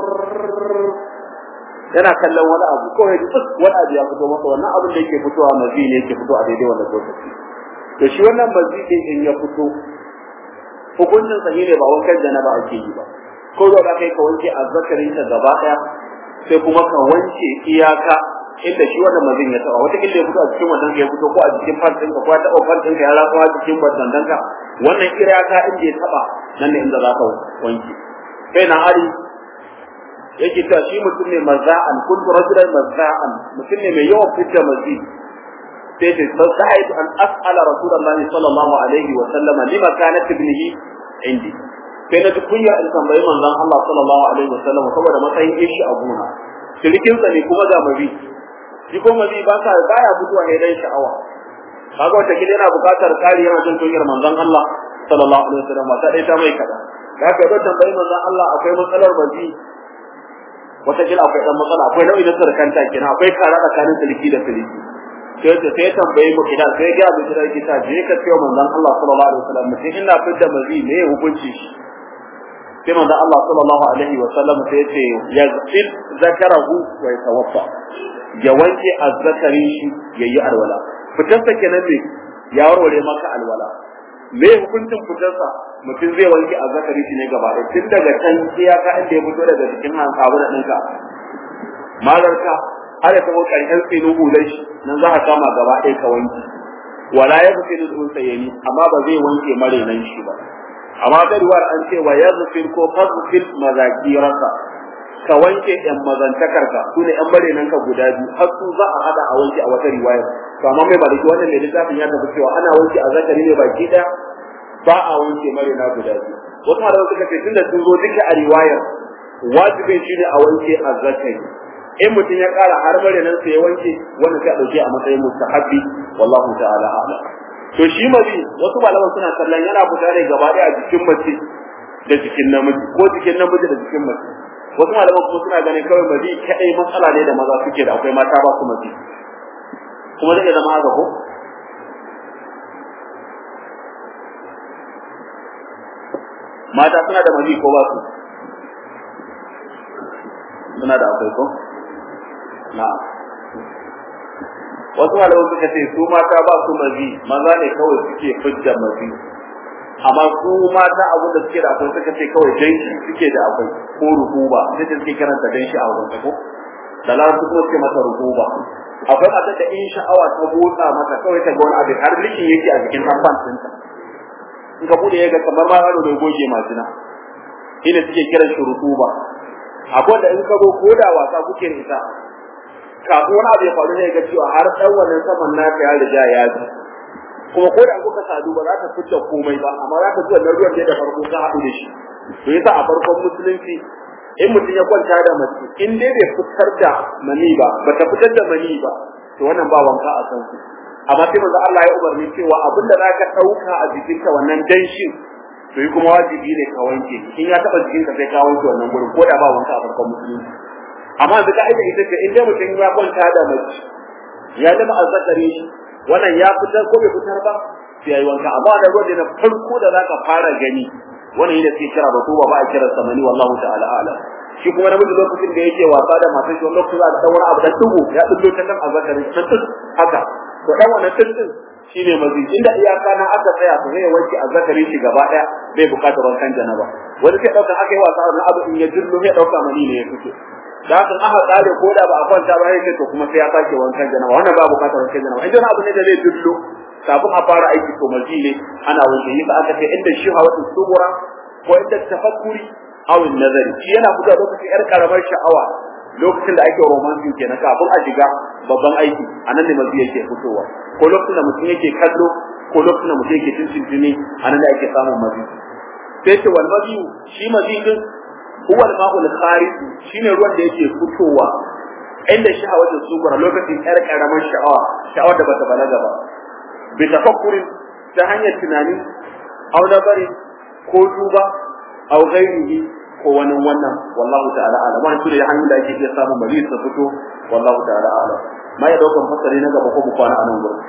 yana kallon wani abu kawai da duk wani abu ya fito masa wannan abin da yake fitowa mazi ne yake fito a daidai wannan lokaci to shi wannan mazi din in ya fito hukuncin sa ne ba wankan janaba ake yi ba ko da ka kai ka wanke azzakarin ka gaba daya sai kuma ka wanke iyaka inda shi wannan mazin ya taba wata kille ya fito a cikin wannan ya fito ko a cikin fantin ka ko ta taba fantin ka ya rafa a cikin bandan ka wannan iyaka inda ya taba nan ne inda za ka wanke sai na ali yake ta shi mutum ne mazza'an kuntu rajulan mazza'an mutum ne mai yawan fitta mazi sai ta sa'id an as'ala rasulullahi sallallahu alaihi wa sallama lima kanat ibnihi indi sai na ji kunya in tambayi manzon Allah sallallahu alaihi wa sallam saboda matsayin ishi a gona shirikin sa ne kuma ga mabi shi ko mabi ba ka baya fitowa ne dan sha'awa kaga wata kila yana buƙatar kari yana jin kunyar manzon Allah sallallahu alaihi wa sallam ta dai ta mai kada da haka idan tambayi manzon Allah akwai matsalar mabi wata kila akwai dan matsala akwai nau'i na sarkanta kina akwai kara tsakanin siliki da siliki sai ta sai tambaye mu idan sai ga mu kira kita je ka ce manzon Allah sallallahu alaihi wasallam mutum ina fitta mazi me ya hukunci shi sai manzon Allah sallallahu alaihi wasallam sai ce yazfil zakarahu wa yatawaffa ya wanke azzakarin shi yayi alwala fitarsa kenan ne ya warware maka alwala me hukuncin fitarsa mutum zai wanke azzakarin shi ne gaba ɗaya tun daga can iyaka inda ya fito daga cikin hankabu da ɗinka malarka har ya taɓa ƙarshen tsinin hular shi nan za ka kama gaba ɗaya ka wanke wala ya fi tsinin tsunsa yani amma ba zai wanke marenan shi ba amma garuwar an ce wa yazfir ko fasfil mazakiraka ka wanke ɗan mazantakarka su ne ɗan marenan ka guda biyu har su za a hada a wanke a wata riwayar to amma mai baliki wannan mai littafin ya tafi cewa ana wanke a zakari ne baki ɗaya ba a wanke marina guda biyu wasu malaman suka ce tunda sun zo duka a riwayar wajibin shi ne a wanke a zakari in mutum ya ƙara har marinan sa ya wanke wanda sai a ɗauke a matsayin mustahabbi wallahu ta'ala a'lam to shi mazi wasu malaman suna kallon yana fita ne gaba ɗaya a jikin mace da jikin namiji ko jikin namiji da jikin mace wasu malaman kuma suna ganin kawai mazi kaɗai matsala ne da maza suke da akwai mata ba su mazi kuma zai zama haka ko mata suna da mazi ko ba su suna da akwai ko na wasu malamai suka ce su mata ba su mazi maza ne kawai suke fidda mazi amma su mata abin da suke da akwai suka ce kawai danshi suke da akwai ko ruhuba sai da suke karanta danshi a wurin ko da larabci kuma suke masa ruhuba akwai mata da in sha'awa ta motsa mata kawai ta ga wani abin har likin yake a jikin tamfan ɗinta in ka bude ya ga kamar ma yaro da goge majina ina suke kiran shi ruhuba akwai da in ka zo ko da wasa kuke da ita kafin wani abu ya faru ne ga cewa har dan wannan saman naka ya riga ya ji kuma ko da kuka sadu ba za ta fitta komai ba amma za ta ji wannan ruwan da farko ka haɗu da shi to yasa a farkon musulunci in mutum ya kwanta da mace in dai bai fitar da mani ba ba ta fitar da mani ba to wannan ba wanka a san su amma sai manzo Allah ya umarni cewa abin da zaka dauka a jikinka wannan danshin to yi kuma wajibi ne ka wanke in ya taba jikinka sai ka wanke wannan gurin ko da ba wanka a farkon musulunci amma yanzu ka aika ita ce in dai mutum ya kwanta da mace ya zama azzakari shi wannan ya fitar ko bai fitar ba sai yayi wanka amma da ruwan da na farko da zaka fara gani wannan yadda suke kira ba ko ba a kira samani wallahu ta'ala a'lam shi kuma namiji lokacin da yake wasa da matan shi lokacin da ta wani abu da tugu ya dullo ta kan azzakari ta tut haka to dan wannan tutun shine mazi inda iyaka na aka tsaya to zai wanke azzakari shi gaba daya bai bukatar wankan janaba wani sai dauka aka yi wasa da abu in ya dullo ya dauka mani ne ya fito da haka aka tsare ko da ba a kwanta ba yake to kuma sai ya sake wankan janaba wannan ba bukatar wankan janaba idan abu ne da zai dullo kafin a fara aiki to mazi ne ana wanke yi aka ce inda shi hawa subura ko inda tafakkuri aw nazari shi yana fita lokacin yar karamar sha'awa lokacin da ake romancing kenan kafin a shiga babban aiki anan ne mazi yake fitowa ko lokacin da mutum yake kallo ko lokacin da mutum yake tuntuntuni anan da ake samun mazi sai ce wal mazi shi mazi din huwa al ma'ul kharij shine ruwan da yake fitowa inda sha'awar sugura lokacin yar karamar sha'awa sha'awar da bata balaga ba bi tafakkurin ta hanyar tunani aw nazari ko duba aw ghairihi ko wani wannan wallahu ta'ala alam wannan sune hanyar da ake iya samun mali su fito wallahu ta'ala alam ma ya daukan fasari na gaba ko mu kwana a nan gurin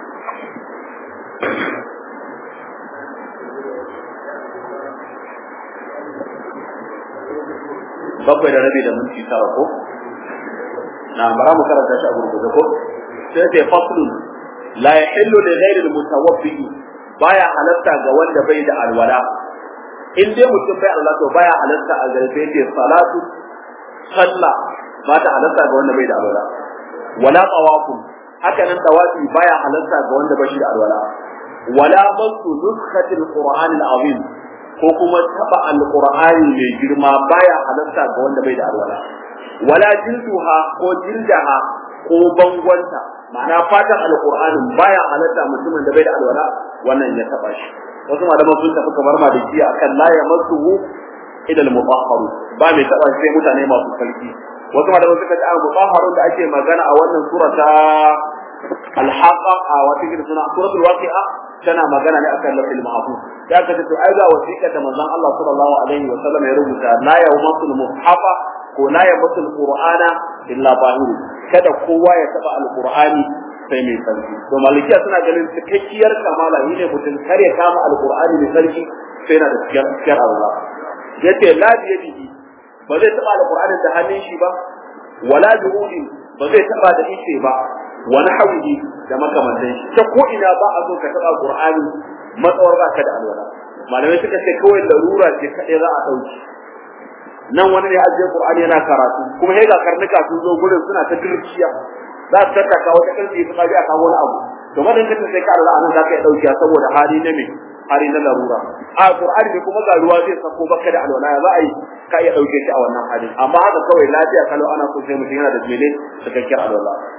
bakwai da rabi da minti tara ko na bara mu karanta shi a gurgurde ko sai sai faslun la yahillu li ghairi al-mutawaffi baya halatta ga wanda bai da alwala in dai mutum bai alwala to baya halatta a gare sai ce salatu sallah ba ta halatta ga wanda bai da alwala wala tawafun haka nan tawafi baya halatta ga wanda bai da alwala wala masu nuskatil qur'an al-azim ko kuma taba al-qur'ani mai girma baya halatta ga wanda bai da alwala wala jilduha ko jildaha ko bangonta ma'ana fatan alqur'anin baya halatta mutumin da bai da alwala wannan ya taba shi wasu malaman sun tafi kamar maliki akan la yamassuhu ila al-mutahharu ba mai taba sai mutane masu sarki wasu malaman suka ce al-mutahharu da ake magana a wannan surata al-haqa a wata gidan suna suratul waqi'a tana magana ne akan lafil mahfuz ya ka ce to ai ga wasiƙa da manzon Allah sallallahu alaihi wa sallam ya rubuta la yawmasul muhafa ko la yawmasul qur'ana illa bahiru kada kowa ya taba alqur'ani sai mai sarki to malikiya suna ganin cikakkiyar kamala ne mutum kare kama alqur'ani mai sarki sai yana da cikakkiyar cikakkiyar Allah yace la biyadihi ba zai taba alqur'ani da hannun shi ba wala juhudi ba zai taba da ice ba wani hawihi da makamantan shi ta ko ina ba a so ka taba qur'ani matsawar ba ka da alwala malamai suka ce kawai larura ce kadai za a dauki nan wani ne ajiye qur'ani yana karatu kuma sai ga karnuka sun zo gurin suna ta dirkiya za su tattaka wata karfi su kaji a kawo wani abu to madan kace sai ka Allah anan zaka iya dauki saboda hali na me hali na larura a qur'ani ne kuma ga ruwa zai sako baka da alwala za a yi ka iya dauke shi a wannan hali amma haka kawai lafiya kalau ana so sai mutum yana da mene cikakken alwala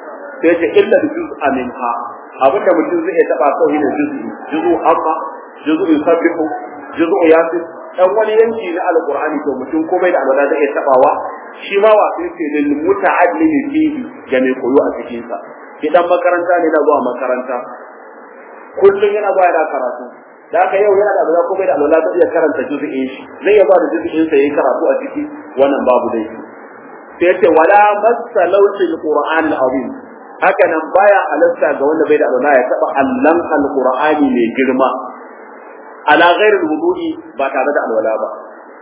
sai ce illa juz'a minha abinda mutum zai iya taba kawai ne juz'i juz'u amma juz'u yusabbihu juz'u yasin dan wani yanki na alqur'ani to mutum komai da alwala zai iya tabawa shi ma wa sai ce lil muta'allimi fihi ga mai koyo a cikin sa idan makaranta ne na zuwa makaranta kullum yana zuwa yana karatu da haka yau yana da alwala komai da alwala zai iya karanta juz'in shi zai iya ba da juz'in sa yayi karatu a ciki wannan babu dai sai ce wala masalautil qur'an al-azim haka nan baya halatta ga wanda bai da alwala ya taba allan alqur'ani mai girma ala ghairi alwudu'i ba tare da alwala ba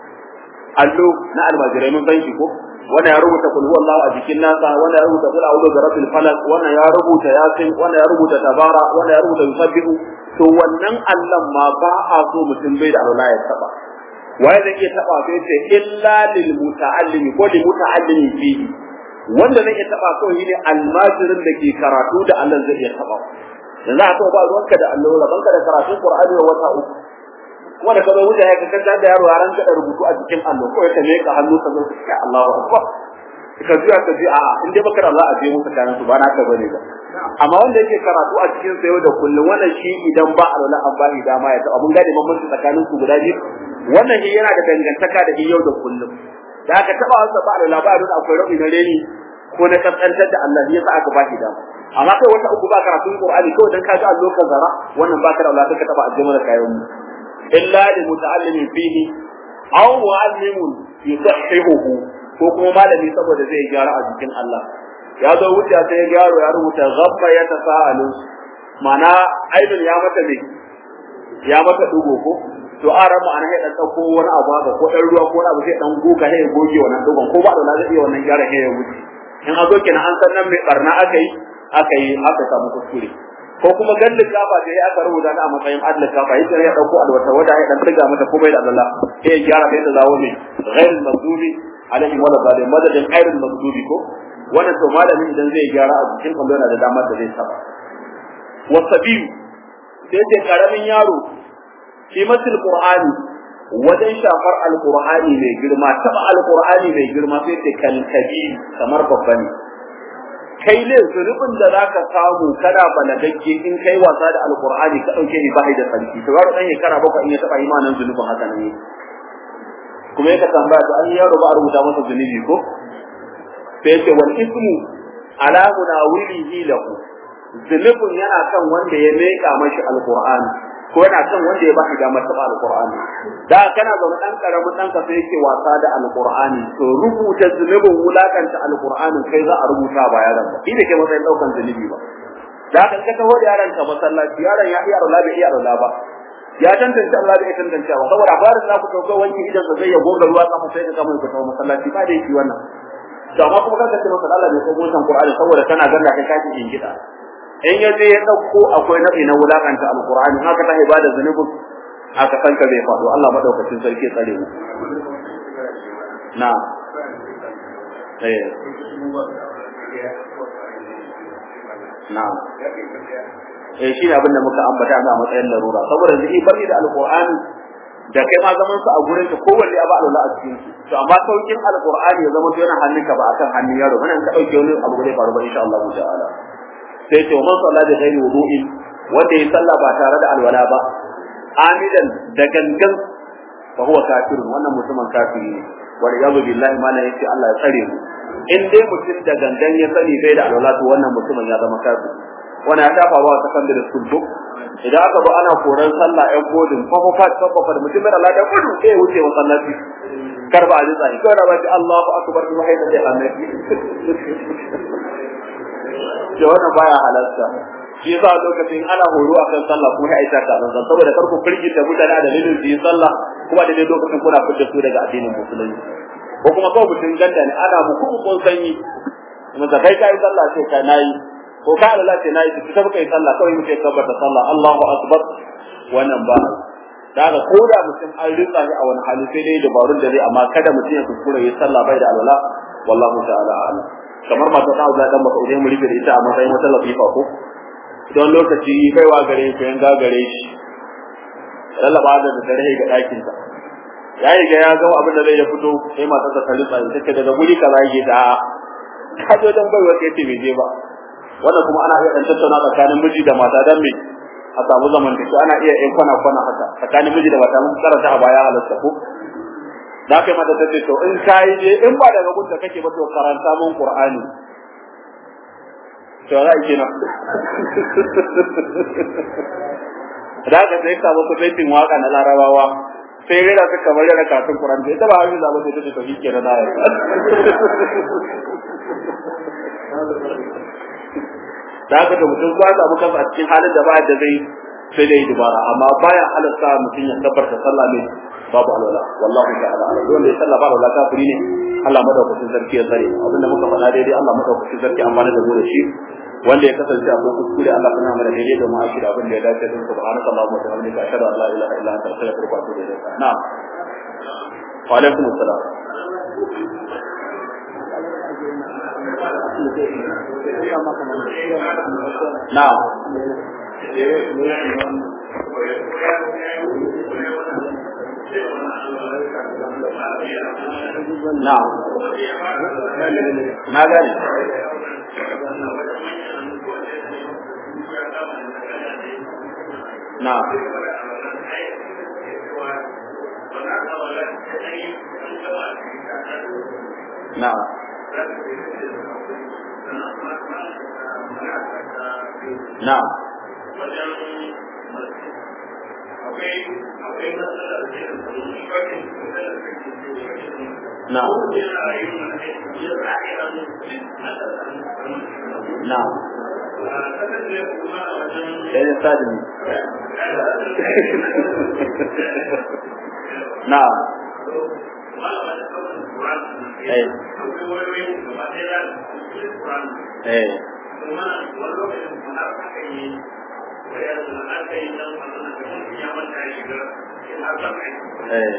allo na almajirai mun san shi ko wannan ya rubuta kul huwallahu a jikin nasa wannan ya rubuta kul a'udhu bi rabbil falaq wannan ya rubuta yasin wannan ya rubuta tabara wannan ya rubuta yusabbihu to wannan allan ma ba a so mutum bai da alwala ya taba waye zai iya taba sai ce illa lil muta'allimi ko lil muta'allimi fihi wanda zai iya taba kawai shine almajirin da ke karatu da Allah zai iya taba yanzu a ba ruwanka da Allah rabanka da karatun Qur'ani wa wata uku kuma da kazo wuce ya ka kanta da yaro yaran ka da rubutu a cikin Allah ko ya tame ka hannu ka zo ka Allahu akbar ka ji ka ji a in dai baka Allah a je musu kayan su ba na ka bane ba amma wanda yake karatu a cikin sayo da kullum wannan shi idan ba alwala an ba shi dama ya ta abun gane bambanci tsakanin su guda biyu wannan shi yana da dangantaka da yau da kullum da aka taba wasa ba alwala ba don akwai rauni na reni ko na kaskantar da Allah ya sa aka ba shi dama amma kai wata uku ba karatun Qur'ani kawai dan ka ji Allah ka zara wannan ba ka da Allah ka taba aljama da kayan mu illa li muta'allimin fihi aw mu'allimun yusahhihuhu ko kuma malami saboda zai gyara a jikin Allah ya zo wuce sai ya gyaro ya rubuta ghabba ya tasa'alu mana aibin ya mata ne ya mata dugo ko to a ramu ana ya dan dauko wani abu haka ko dan ruwa ko wani abu sai dan goga sai ya goge wannan dugon ko ba da zai iya wannan gyara sai ya wuce in a zo kenan an san nan mai barna aka yi aka yi aka samu kuskure ko kuma gallin kafa da ya aka rubuta ta a matsayin adl kafa yace ya dauko alwata wanda ya dan tiga mata ko bai da Allah sai ya gyara sai ta zawo ne ghair maghdubi alaihi wa sallam madadin ghairul maghdubi ko wannan to malamin idan zai gyara a cikin kwallo yana da damar da zai saba wasabiyu sai ce karamin yaro fi matil qur'ani wajen shafar alqur'ani mai girma taba alqur'ani mai girma sai ce kalkabi kamar babba ne kai ne zunubin da zaka samu kana balagagge in kai wasa da alqur'ani ka dauke ni bai da sarki to yaro dan shekara bakwai in ya taba imanin zunubin haka ne kuma yaka tambaya to an yaro ba a rubuta masa zunubi ko sai ce wal ismu ala munawilihi lahu zunubin yana kan wanda ya meka mashi alqur'ani ko yana kan wanda ya bashi damar taba alqur'ani da kana zaune dan karamin dan ka sai yake wasa da alqur'ani to rubuta zunubin wulakanta alqur'anin kai za a rubuta ba yaron ba shi da ke matsayin daukan zunubi ba da kan ka taho da yaron ka masallaci yaron ya iya rola bai iya rola ba ya tantance Allah bai tantance ba saboda farin za ku dauko wanki idan sa zai ya goga ruwa kafa sai ka kama ku tawo masallaci ba da yake wannan to amma kuma kanka ce masa Allah bai san wannan Qur'ani saboda kana ganda kai kake jin gida in ya je ya dauko akwai nabi na wulakanta alqur'ani haka ta ibada zanubin aka san ka zai faɗo Allah madaukakin sarki tsare mu na eh na eh shi ne abin da muka ambata a matsayin larura saboda zai bari da alqur'ani da kai ma zaman su a gurin ka kowanne ya ba alwala a cikin su to amma saukin alqur'ani ya zama to yana hannunka ba akan hannun yaro wannan ka dauke wani abu zai faru ba insha Allah ta'ala sai to man sallah da ghairi wudu'in wanda ya sallah ba tare da alwala ba amidan da gangan fa huwa kafirun wannan mutumin kafiri ne wal yadu billahi ma la yace Allah ya tsare mu in dai mutum da gangan ya sani bai da alwala to wannan mutumin ya zama kafiri wannan ya tafa wa secondary school book idan aka zo ana koran sallah ɗan godin fafafat fafafat mutum mai Allah da gudu sai wuce masallaci kar ba a ji tsari kawai ba ji Allahu akbar kuma haida da annabi to wannan baya halarta shi yasa lokacin ana horo akan sallah kuma ai ta nan saboda kar ku firgita mutane da dalilin su yi sallah kuma da lokacin kuna fitar su daga addinin musulunci ko kuma kawai mutum ganda ne ana muku kun sanyi kuma da kai kai sallah sai ka nayi ko ka Allah ce nayi ki tafi kai sallah kawai muke tabbata sallah Allahu akbar wannan ba daga ko da mutum an rinsa shi a wani hali sai dai dabarun da zai amma kada mutum ya kuskure ya sallah bai da alwala wallahu ta'ala a'lam kamar masu ta Allah dan maka mu rike da ita a matsayin wata lafifa ko don lokaci kaiwa gare shi yan gagare shi lallaba da dare ga ɗakin sa ya yi ga ya ga abin da zai ya fito sai matar ta rinsa ta ce daga guri kaza yake da ka zo dan baiwa kai ce bai je ba wannan kuma ana iya dan tattauna tsakanin miji da mata dan me a samu zamantake ana iya yin kwana kwana haka tsakanin miji da mata mun karanta a baya halatta ko da kai mata tace to in kai je in ba daga gunta kake ba to karanta mun qur'ani to za ki na da ka sai ka ba baitin waka na larabawa sai rera ta kamar yana kafin qur'ani ita ba haka zaba sai tace to shi kenan da da haka da mutum ba samu kansa a cikin halin da ba da zai sai dai dubara amma baya halarta mutum ya tabbarta sallah ne babu alwala wallahi ta'ala ala dole ya sallah babu alwala kafiri ne Allah madaukakin sarki ya tsare abinda muka faɗa daidai Allah madaukakin sarki amfana da mu da shi wanda ya kasance akwai kuskure Allah kana mana daidai da ma'ashi da abin da ya dace din subhanaka allahumma wa bihamdika ashhadu an la ilaha illa anta astaghfiruka wa atubu ilayk na'am wa alaikum assalam na'am na'am na gane na'am na'am na'am na'am na'am sai da sadin na'am eh eh eh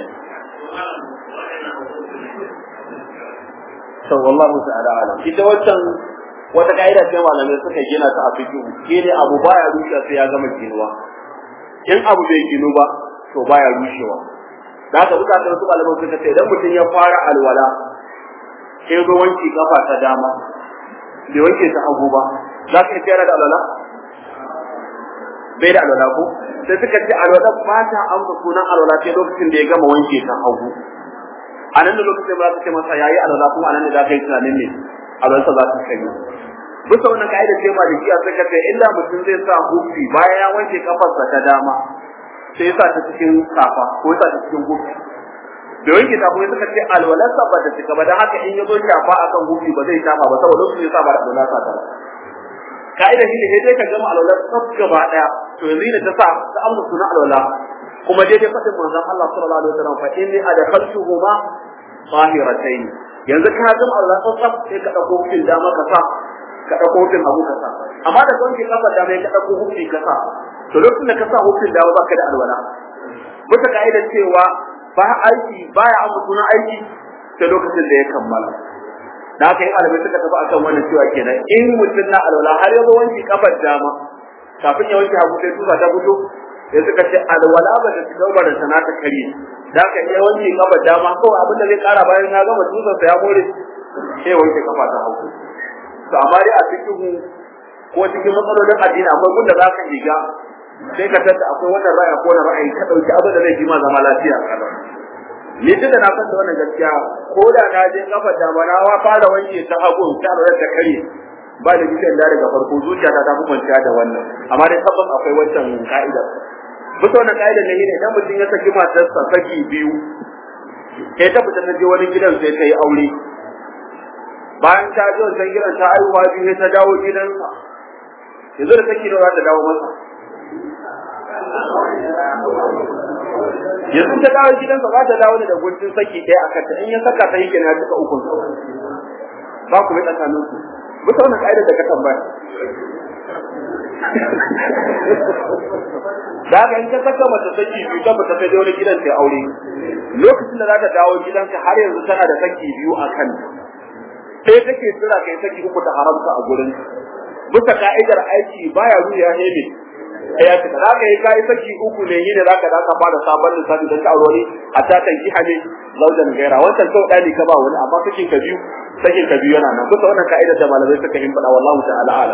to wallahu ta'ala alam ita wancan wata kaida ce malamai suka gina ta a fiqh shine abu baya rushe sai ya gama ginuwa in abu bai ginu ba to baya rushewa da haka buka da wasu malamai suka ce idan mutum ya fara alwala sai zo wanki kafa ta dama bai wanke ta hagu ba za ka iya da alwala bai da alwala ko sai suka ce alwala ba ta amsa sunan alwala sai lokacin da ya gama wanke ta hagu a nan da lokacin ba za ka ce masa yayi alwala kuma a nan da za ka yi tunanin ne alwalarsa za ta kai bisa wannan ka'idar ce ma da jiya suka ce illa mutum zai sa hufi bayan ya wanke kafarsa ta dama sai ya sa ta cikin safa ko ya sa ta cikin hufi da wanke ta kuma suka ce alwalarsa ba ta cika ba dan haka in ya zo shafa akan hufi ba zai shafa ba saboda lokacin ya sa ba da alwalarsa ta ba ka'idar shi ne sai dai ka gama alwalar tsaf gaba daya to yanzu ne ta sa ta amsa sunan alwala kuma daidai faɗin manzon Allah sallallahu alaihi wasallam fa inni adkhaltuhuma tahiratayn yanzu ka gama alwala tsaf sai ka dauko hufin dama ka sa ka dauko hufin hagu ka sa amma da wanke kafar dama ka dauko hufi ka sa to lokacin da ka sa hufin dama baka da alwala bisa ka'idar cewa ba aiki baya amma sunan aiki sai lokacin da ya kammala da haka yin alamai suka tafi akan wannan cewa kenan in mutum na alwala har ya zo wanke kafar dama kafin ya wanke hagu sai tusa ta fito sai suka ce alwala ba ta shiga ba da sana ta kare da haka iya wanke kafar dama kawai abin da zai kara bayan ya gama tusa sa ya more sai wanke kafa ta hagu to amma dai a cikin ko cikin matsalolin addini akwai gunda za ka shiga sai ka tada akwai wannan ra'ayi ko wannan ra'ayi ka dauki abin da zai ji ma zama lafiya kalau ni tunda na san da wannan gaskiya ko da na je kafar da ba na wa fara wanke ta hagu ta lura da kare ba da gidan da daga farko zuciya ta ta kwanciya da wannan amma dai tabbas akwai wancan ka'idar bisa wannan ka'idar ne idan mutum ya saki matarsa saki biyu sai ta fita ta je wani gidan sai ta yi aure bayan ta je wancan gidan ta aihuwa biyu sai ta dawo gidansa yanzu da saki nawa za ta dawo masa yanzu ta dawo gidansa za ta dawo da guntun saki ɗaya a kanta in ya saka ta yi kenan ya cika ukun ba ku bi tsakanin su bisa wannan ka'idar da ka tambaya da haka in ka saka mata saki biyu ta fita ta je wani gidan ta aure lokacin da za ta dawo gidanka har yanzu tana da saki biyu a kan sai take tsira kai saki uku ta haramta a gurin bisa ka'idar aiki baya ruya ne ne ya ce za ka yi kai saki uku ne yi ne za ka da ka fara sabon lissafi don ka aure a ta kan kiha ne zaujan gaira wancan sau ɗaya ne ka ba wani amma sakin ka biyu sakin ka biyu yana nan kusa wannan ka'idar da malamai suka yi faɗa wallahu ta'ala alam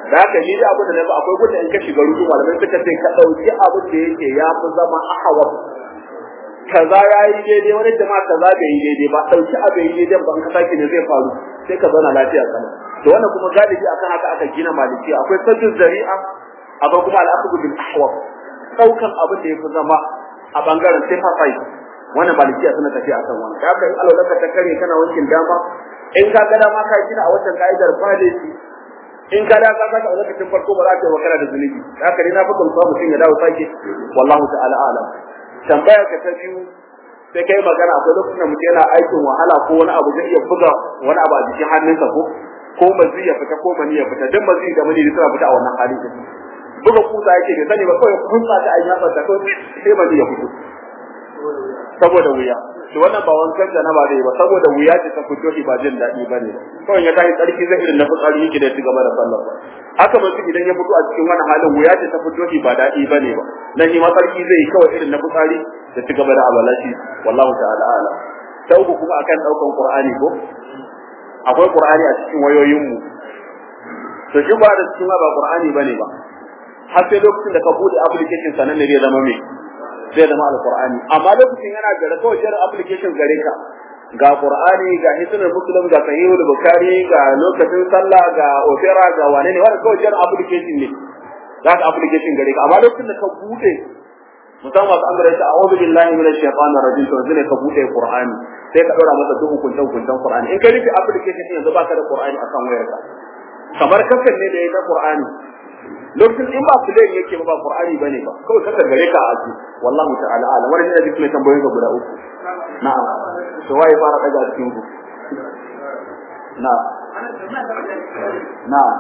da haka ni da abin da na ba akwai gudun in ka shiga rudu malamai suka ce ka ɗauki abin da yake ya fi zama ahawar kaza ya yi daidai wani jama'a kaza bai yi daidai ba ɗauki abu yi daidai ba in ka sake ne zai faru sai ka zauna lafiya kana to wannan kuma galibi akan haka aka gina maliki akwai sajjin zari'a akwai kuma al'aqbu bil ahwab daukan abin da yafi zama a bangaren safer side wannan malikiya suna tafiya akan wannan da haka in alwalaka ta kare kana wankin dama in ka ga dama ka gina a wancan ka'idar falisi in ka da ka saka a lokacin farko ba za ka yi wakana da zunubi da haka ne na fi gamsuwa mutum ya dawo sake wallahu ta'ala alam tambaya ka ta biyu sai kai magana akwai lokacin da mutum yana aikin wahala ko wani abu zai iya buga wani abu a jikin hannunsa ko ko mazi ya fita ko mani ya fita duk mazi da mani suna fita a wannan halin da buga kusa yake bai sani ba kawai kun sa ta ayyuka ta kawai sai mani ya fito saboda wuya to wannan ba wankan da na ba zai ba saboda wuya ce ta fito shi ba jin daɗi ba ne kawai ya tashi tsarki zai irin na fitsari yake da gaba da sallah haka mutum idan ya fito a cikin wannan halin wuya ce ta fito shi ba daɗi ba ne ba na shi ma tsarki zai yi kawai irin na fitsari da ci gaba da abalashi wallahu ta'ala ala ta uku kuma akan ɗaukan qur'ani ko akwai qur'ani a cikin wayoyinmu to shi ba da cikin ba qur'ani bane ba har sai lokacin da ka bude application sanan ne zai zama me zai zama alqur'ani amma lokacin yana gare kawai jira application gare ka ga qur'ani ga hisnul muslim ga sahihul bukhari ga lokacin sallah ga opera ga wane ne wannan kawai jira application ne za ka application gare ka amma lokacin da ka bude musamman masu amara ta a'udhu billahi minash shaitanir rajim to zai ka bude qur'ani sai ka dora masa duk hukuncin hukuncin qur'ani in ka rufe application din yanzu baka da qur'ani akan wayarka kamar kasan ne da yake qur'ani lokacin in ba play yake ba qur'ani bane ba kawai kaka gare ka a aji wallahi ta'ala ala wannan ne duk mai tambayoyin ga guda uku na'am to waye fara daga cikin ku na'am na'am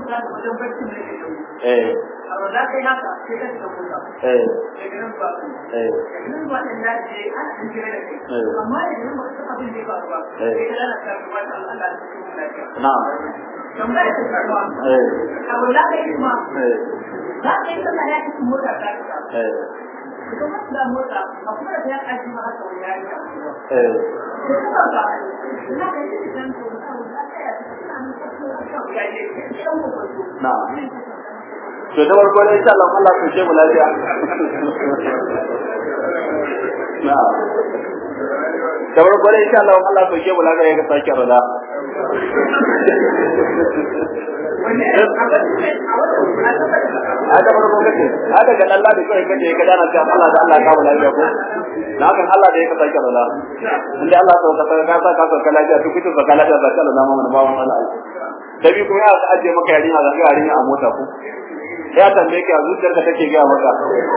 eh amma za ka yi haka sai ka shiga mota eh daga nan ba eh daga nan ba ɗan daji ana ɗan jira da kai Eh. amma idan ba su abin da ya faru ba Eh. sai ka lalata ka ba ta Allah da cikin lafiya na'am tambaya ta karwa eh abu za ka yi kuma eh za ka yi sallah ya cikin mota ta ka eh ka kuma da mota a kuma da ya kaji ma haka wani yayi ka eh ko kuma ba za ka yi idan ko ka za ka yi suna nan ka kuma ka ya je idan ko ko na'am to da farko dai insha Allah Allah ya ce mu lafiya na'am da farko dai insha Allah Allah ya ce mu lafiya ga sake rada haka farko kace haka ga Allah da kai kace ka dana cewa Allah da Allah ka mu lafiya ko na kan Allah da ya ka sake rada inda Allah ya ka ka sa ka ka lafiya to kuce ka lafiya ba Allah na mu ba mu Allah da bi kuma ya aje maka yarinya ga yarinya a mota ko ya tambaye ka zuciyarka take ga maka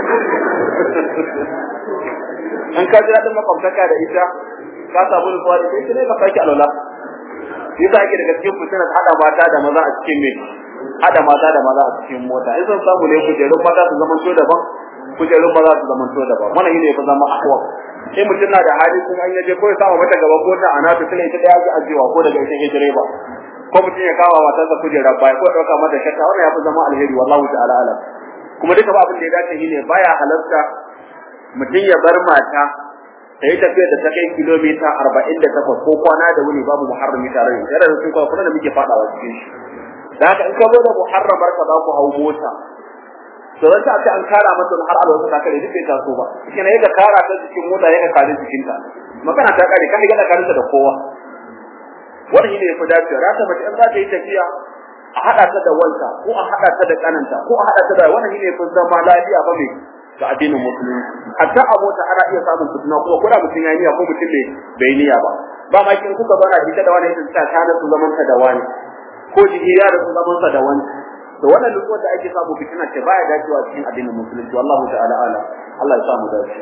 in ka ji daɗin makwabtaka da ita ka samu nutsuwa da kai ne ka sake alwala yasa ake daga cikin fitina hada mata da maza a cikin me hada mata da maza a cikin mota in sun samu ne kujerun mata su zama to daban kujerun maza su zama to daban wannan shine fa zama ahwa sai mutum na da hali kuma an yaje ko ya samu mata gaban mota a nata sai ita daya ji ajewa ko daga ita ke direba ko mutum ya kawo matarsa kujerar baya ko ya dauka mata shakka wannan ya fi zama alheri wallahu ta'ala alam kuma duka ba abin da ya dace shine baya halarta mutum ya bar mata ta yi tafiya da ta kai kilomita arba'in da takwas ko kwana da wuni babu muharrami tare da yana da sun kawo kuna da muke faɗawa cikin shi da haka in ka zo da muharramar ka za ku hau mota to zan ta ce an kara mata har alwasa ta kare duk bai taso ba shi ne ka kara ta cikin mota ya ka kare jikinta magana ta kare ka ga da kare da kowa wannan shine yafi dacewa rata mace in za ta yi tafiya a haɗa ta da wanta ko a haɗa ta da kananta ko a haɗa ta da wannan shine yafi zama lafiya ba mai ga addinin musulunci hatta a mota ana iya samun fitina kuma ko da mutum ya niyya ko mutum bai bai niyya ba ba ma kin kuka bana ita da wani ita ta kana su zaman ta da wani ko jihiya da su zaman sa da wani to wannan duk wanda ake samu fitina ce baya dacewa cikin addinin musulunci wallahu ta'ala ala Allah ya samu dace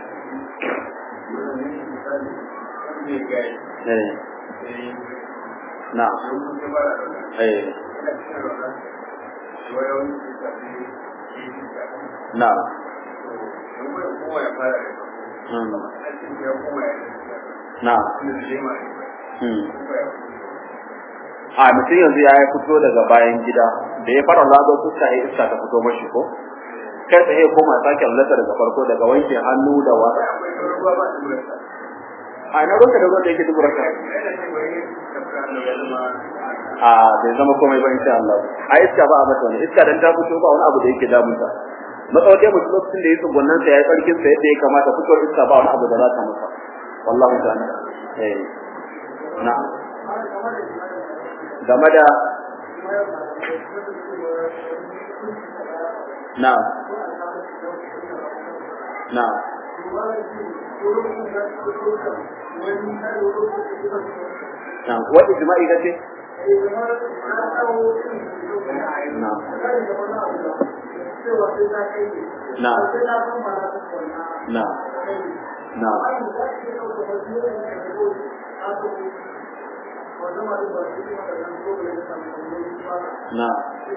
eh na eh na na a mutum yanzu ya fito daga bayan gida da ya fara lazo fuska ya iska ta fito mashi ko kai tsaye koma sake lallata daga farko daga wanke hannu da wa a na ruwanka da ruwan da yake dubura ka a bai zama komai ba insha Allah a iska ba a mata wani iska dan ta fito ba wani abu da yake damunta matsawar dai mutum lokacin da ya tsugunnan sa ya karkin sa yadda ya kamata fitowar iska ba wani abu da za ta masa wallahi ta'ala eh na game da na na na wani jima'i da ce na na na na na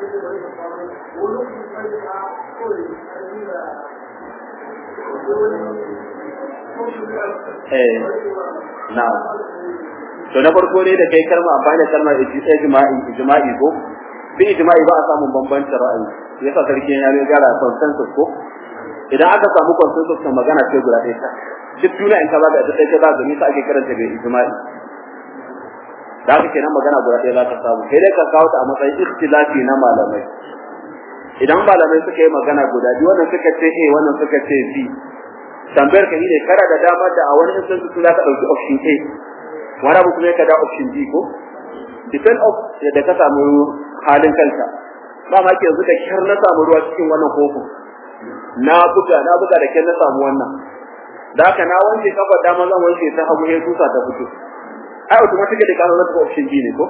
eh na to na farko ne da kai kalma amfani da kalmar ijma'i ijma'i ko bi ijma'i ba a samun bambancin ra'ayi yasa sarki ya ne gara consensus ko idan aka samu consensus kan magana ce guda ɗaya ta duk duniya in ka ba da ita sai ka za ga nisa ake karanta bai ijma'i da haka kenan magana guda ɗaya za ka samu sai dai ka kawo ta a matsayin ikhtilafi na malamai idan malamai suka yi magana guda biyu wannan suka ce A wannan suka ce B tambayar ka ne kana da dama da a wani instance su za ka ɗauki option A wani abu kuma ka da option B ko depend of yadda ka samu halin kanka ba ma ke yanzu da kyar na samu ruwa cikin wannan kofin na buga na buga da kyar na samu wannan da haka na wanke kafa dama zan wanke ta hagu sai tusa ta fito ai automatically ka zama option B ne ko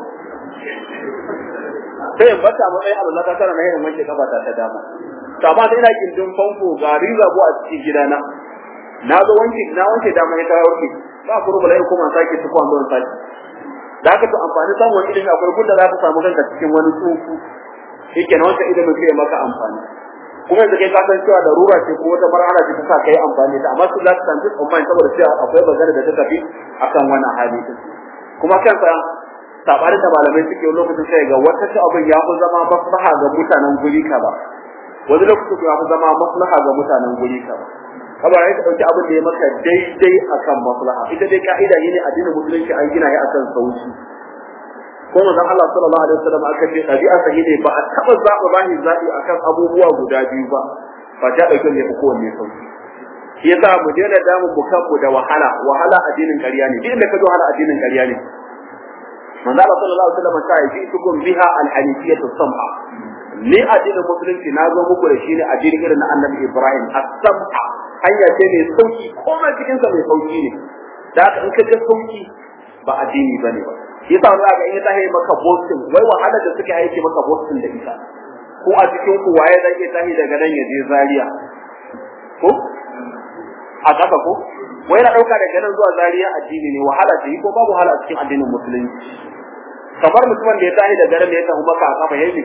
sai in bata matsayin abu na kasara na yin wanke kafa ta ta dama to amma sai ina gindin famfo ga riza a cikin gidana na zo wanke na wanke dama ya kawo wanke ba ku rubula yau kuma sake su kwan don sake da haka to amfani samun wani ilimi akwai gudda za ka samu kanka cikin wani tsufu yake na wancan ilimin zai maka amfani kuma yanzu kai ka san cewa da rura ce ko wata marhala ce ta sa kai amfani da amma su za su san online saboda cewa akwai magana da ta tafi akan wannan hali din kuma kansa sabarin da malamai suke lokacin sai ga wata ta abin ya fi zama maslaha ga mutanen guri ka ba wani lokacin ya fi zama maslaha ga mutanen guri ka ba kaba ya ka dauki abin da ya maka daidai akan maslaha ita dai ka'ida ne addinin musulunci an gina ya akan sauki ko manzon Allah sallallahu alaihi wasallam aka ce dabi'a sahi ne ba a taba zaba bani zabi akan abubuwa guda biyu ba ba ta dauke ne ko wanne sauki shi yasa mu daina damu mu kanmu da wahala wahala addinin ƙarya ne duk inda ka zo wahala addinin ƙarya ne manzo Allah sallallahu alaihi wasallam ta yi tukum biha al-hanifiyyatu sam'a ni addinin musulunci na zo muku da shi ne addinin irin na annabi Ibrahim as-sam'a hanya ce mai sauki komai cikin sa mai sauki ne da haka in ka ga sauki ba addini bane ba shi yasa wani ga in ya tahi maka boston wai wahala da suke aiki maka boston da ita ko a cikin ku waye zai iya tahi daga nan ya je Zaria ko a kasa ko wai na dauka daga nan zuwa Zaria addini ne wahala ce ko babu wahala a cikin addinin musulunci kamar mutumin da ya tahi daga nan ya tafi maka a kafa yayi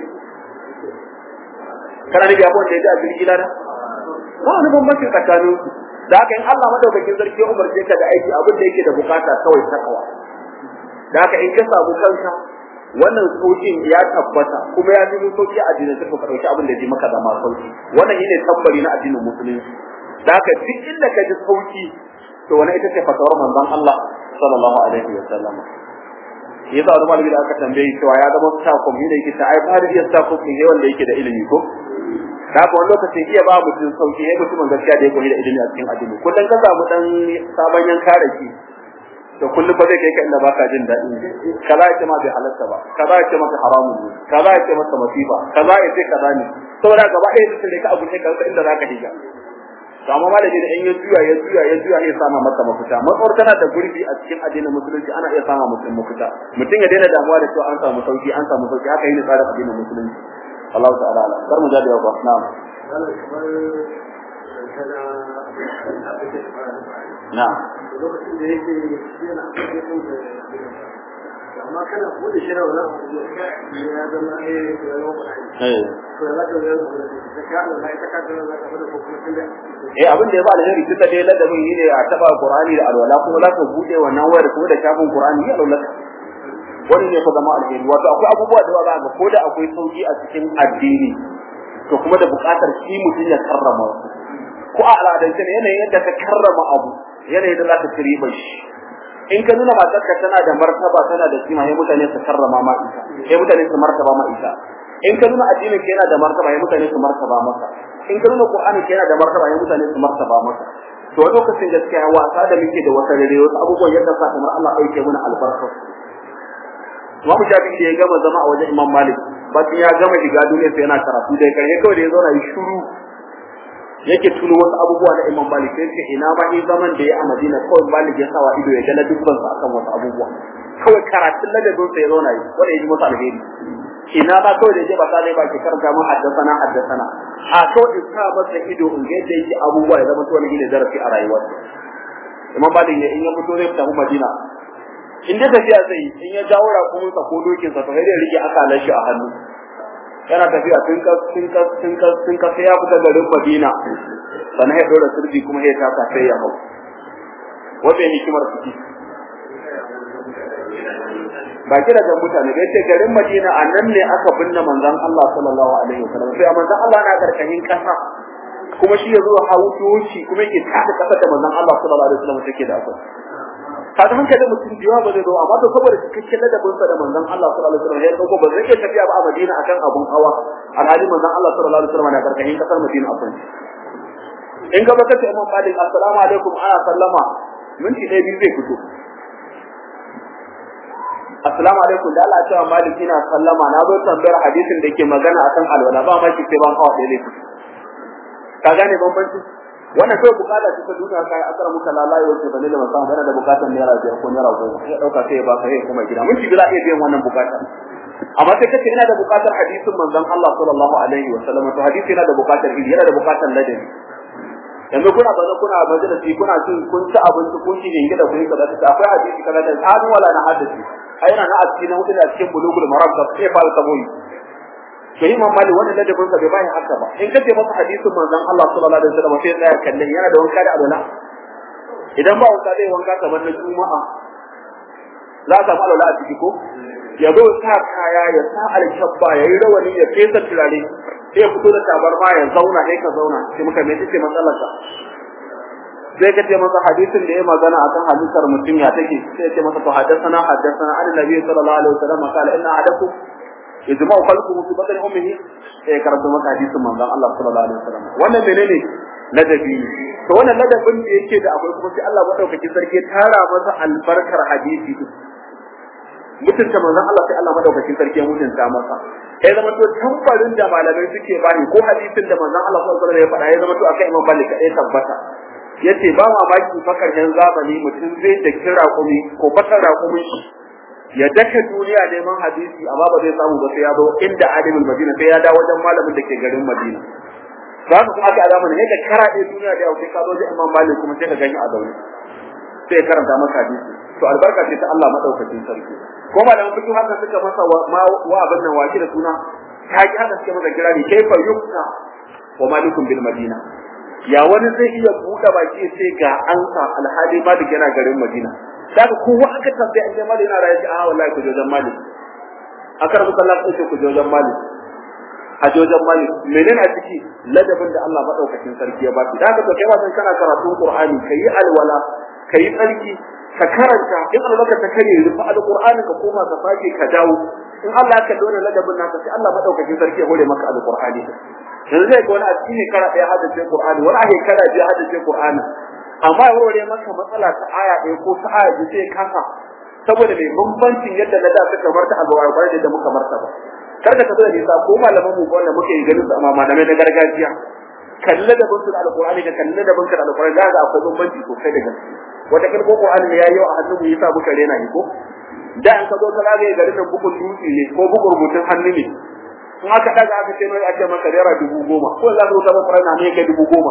kana ne ya ko da ya ji a da ba wani bambanci tsakanin da haka in Allah madaukakin sarki ya umarce ka da aiki abin da yake da bukata kawai takawa da haka in ka samu kanka wannan saukin ya tabbata kuma ya fi sauki a addinin sai ka dauki abin da ya maka da ma sauki wannan shine tambari na addinin musulunci da haka duk inda ka ji sauki to wannan ita ce fatawar manzon Allah sallallahu alaihi wa sallam yasa wani malami da aka tambaye cewa ya zama takum ne da yake ta ai ba da iya takum ne wanda yake da ilimi ko da haka wani lokacin iya ba mutum sauki ya mutumin gaskiya da ya koyi da ilimi a cikin addini kullum ka samu dan sabon yanka da ki to kullum ba zai kai ka inda baka jin daɗi kaza ya ce ma bai halatta ba kaza ya ce maka haramun ne kaza ya ce maka masifa kaza ya ce kaza ne saboda gaba ɗaya mutum ne ka abu ne ka inda zaka higa to amma malami da in ya juya ya juya ya juya ya sama maka mafita matsawar tana da gurbi a cikin addinin musulunci ana iya sama mutum mafita mutum ya daina damuwa da cewa an samu sauki an samu sauki haka yi tsarin addinin musulunci Allah ta'ala ala kar mu jadi ba na'am na'am lokacin da yake yana amma kana bude shi rawa ya zama eh ya zama eh to ya zaka ga da ka Allah sai ta kaddara za ka fada ko kuma tunda eh abin da ya ba alheri duka dai ladabin yi ne a taba Qur'ani da alwala kuma za ka bude wannan wayar kuma da shafin Qur'ani ya alwala wani ne fa zama alheri wato akwai abubuwa da za ga ko da akwai sauki a cikin addini to kuma da buƙatar shi mutum ya karrama su ko a al'adance ne yanayin yadda ka karrama abu yanayin da za ka ci ribar shi in ka nuna matarka tana da martaba tana da kima sai mutane su karrama ma ita sai mutane su martaba ma ita in ka nuna addinin ka yana da martaba sai mutane su martaba maka in ka nuna qur'ani ka yana da martaba sai mutane su martaba maka to a lokacin gaskiya wasa da muke da wasa da wasu abubuwan yadda sa kamar Allah ɗauke mana albarka Imam Shafi da ya gama zama a wajen Imam Malik bayan ya gama shiga duniya sai yana karatu da karshe kawai da ya zauna yi shiru yake tuno wasu abubuwa na Imam Malik sai ce ina ma in zaman da ya a Madina kawai Malik ya sawa ido ya ga dubban sa akan wasu abubuwa kawai karatun ladabin sa ya zauna yi wanda ya ji masa alheri ina ma kawai da je ba sai ba ke karanta mu haddasana haddasana a kawai in sa masa ido in ga yadda yake abubuwa ya zama to wani ne zarafi a rayuwarsa Imam Malik ya in ya fito zai fita Madina in dai tafiya zai yi in ya jawo rakumin sa ko dokin sa to sai dai rike akalan shi a hannu yana tafiya tun ka tun ka tun ka tun ka sai ya fita garin Madina sannan ya dora sirri kuma ya taka sai ya hau wace hikimar ciki ba kira ga mutane da yace garin Madina a nan ne aka binne manzon Allah sallallahu alaihi wasallam sai manzon Allah na karkashin kasa kuma shi ya zo hawo doki kuma yake tada kasa da manzon Allah sallallahu alaihi wasallam take da akwai kaga hankalin mutum jiwa ba zai zo amma to saboda cikakken ladabin sa da manzon Allah sallallahu alaihi wasallam ya dauko ba zai iya tafiya ba a Madina akan abun hawa alhali manzon Allah sallallahu alaihi wasallam na karkashin kasar Madina akwai in gaba ka ce Imam Malik assalamu alaikum ana sallama minti ɗaya biyu zai fito assalamu alaikum da Allah cewa Malik ina sallama na zo tambayar hadisin da ke magana akan alwala ba ma ki sai ban hawa ɗaya ne ka gane bambanci wannan kawai bukata ce ta duniya kai akara muka lalaye wace bane da musamman yana da bukatar naira biyar ko naira goma ya dauka sai ya ba ka kuma gida mun ci bila iya biyan wannan bukata amma sai kace ina da bukatar hadisin manzon Allah sallallahu alaihi wa sallam to hadisi yana da bukatar ilimi yana da bukatar ladabi yanzu kuna baza kuna majalisi kuna cin kun ci abinci kun ci gingi da kun yi kaza ta akwai hadisi kaza da hadu wala na hadisi ai yana na asiri na hudu da cikin bulugul maram da sai ba ta boyi to imam mali wannan ladabin sa bai bai haka ba in kace masa hadisin manzon Allah sallallahu alaihi wasallam sai tsaya kallon yana da wanka da alwala idan ba wanka zai wanka kamar na juma'a za ta alwala a ciki ko ya zo sa kaya ya sa alkabba ya yi rawani ya fesa turare sai ya fito da tabarma ya zauna sai ka zauna sai muka me take matsalar ka sai ka ce masa hadisin da ya magana akan hadisin mutum ya take sai ya ce masa to haddathana haddathana annabi sallallahu alaihi wasallam qala inna ahadakum yajma'u khalquhu fi batni ummihi sai karanta maka hadisin manzon Allah sallallahu alaihi wasallam wannan menene ladabi ne to wannan ladabin da yake da akwai kuma sai Allah madaukakin sarki tara masa albarkar hadisi mutunta manzon Allah sai Allah madaukakin sarki ya mutunta masa ya zama to tambarin da malamai suke bani ko hadisin da manzon Allah sallallahu alaihi wasallam ya faɗa ya zama to akai Imam Malik kadai tabbata yace ba mamaki fakar yan zamani mutum zai da kira kumi ko fakar raƙumin shi ya daka duniya neman hadisi amma ba zai samu ba sai ya zo inda alimul madina sai ya dawo wajen malamin da ke garin madina za ka kuma aka a zamanin yadda karaɗe duniya da yau sai ka zo da imam malik kuma sai ka gani a zaune sai ya karanta maka hadisi to albarka ce ta Allah madaukakin sarki ko malaman fiqh haka suka masa wa wa abin nan waki da suna ta ki haka suke masa kirari kaifa yukta wa malikun bil madina ya wani zai iya buɗe baki sai ga ansa alhali malik yana garin madina daga kowa aka tambaye an jama'a yana raye a wallahi ku jojan malik akar muka Allah sai ku jojan malik a jojan malik menene a ciki ladabin da Allah madaukakin sarki ya baki daga to kai wasan kana karatun qur'ani kai alwala kai tsarki ka karanta in albaka ta kare rufa alqur'ani ka koma ka sake ka dawo in Allah ka dole ladabin naka sai Allah madaukakin sarki ya hore maka alqur'ani yanzu zai ga wani a cikin kara ɗaya haddace qur'ani wani a kara biya haddace qur'ani amma ya warware maka matsala ta aya ɗaya ko ta aya biyu sai kasa saboda mai bambancin yadda na da suka marta a gawar kwarai da muka marta ba kar ka tafi da nisa ko malaman mu wanda muke yi ganin su amma malamai na gargajiya kalle da bin da alqur'ani da kalle da bin da alqur'ani da ga akwai bambanci sosai da gaske wata kalmo qur'ani ne yayi a hannun mu yasa muka rena ni ko da an ka zo ka zagaye garin nan bukun dutse ne ko bukun rubutun hannu ne in aka daga aka ce mai ake maka naira dubu goma ko za ka rubuta maka rana ne kai dubu goma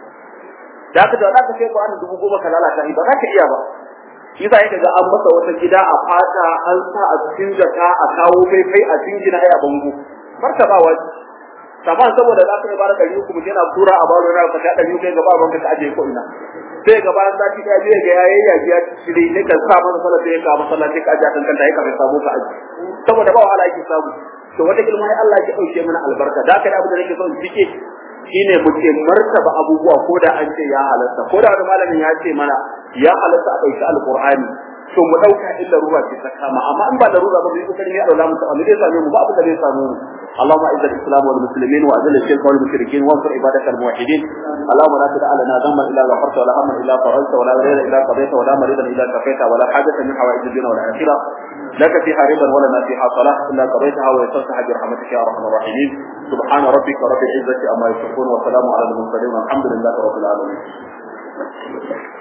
da aka da za ka sai Qur'ani dubu goma ka lalata shi ba za ka iya ba shi yasa yake ga an masa wata gida a fata an sa a cikin jaka a kawo kai kai a jingina ai a bango martabawa saman saboda za ka yi bara ɗari uku mutum yana tura a baro na ka ta ɗari uku gaba ban ka aje ko ina sai gaba an sati ɗaya biyu ga yayi ya biya shiri ne ka sa masa sallah sai ka masa sallah sai ka aje kan kanta ya ka sabo ka aje saboda ba wahala yake samu to wata kilma ai Allah ya dauke mana albarka da kai abu da nake so in cike shine mu ce martaba abubuwa ko da an ce ya halatta ko da wani malamin ya ce mana ya halatta a ɗauki alqur'ani to mu dauka illa ruwa ce ta kama amma in ba da ruwa ba mu yi kokari ne a daula mu ta amma zai same mu ba abin da zai samu mu اللهم اعز الاسلام والمسلمين واذل الشرك والمشركين وانصر عبادك الموحدين اللهم لا تدع لنا ذنبا الا غفرت ولا هما الا فرجت ولا غير الا قضيت ولا مريضا الا كفيت ولا حاجه من حوائج الدنيا والاخره لك فيها رضا ولنا فيها صلاح الا قضيتها ويسرتها برحمتك يا ارحم الراحمين سبحان ربك رب العزه عما يصفون وسلام على المرسلين والحمد لله رب العالمين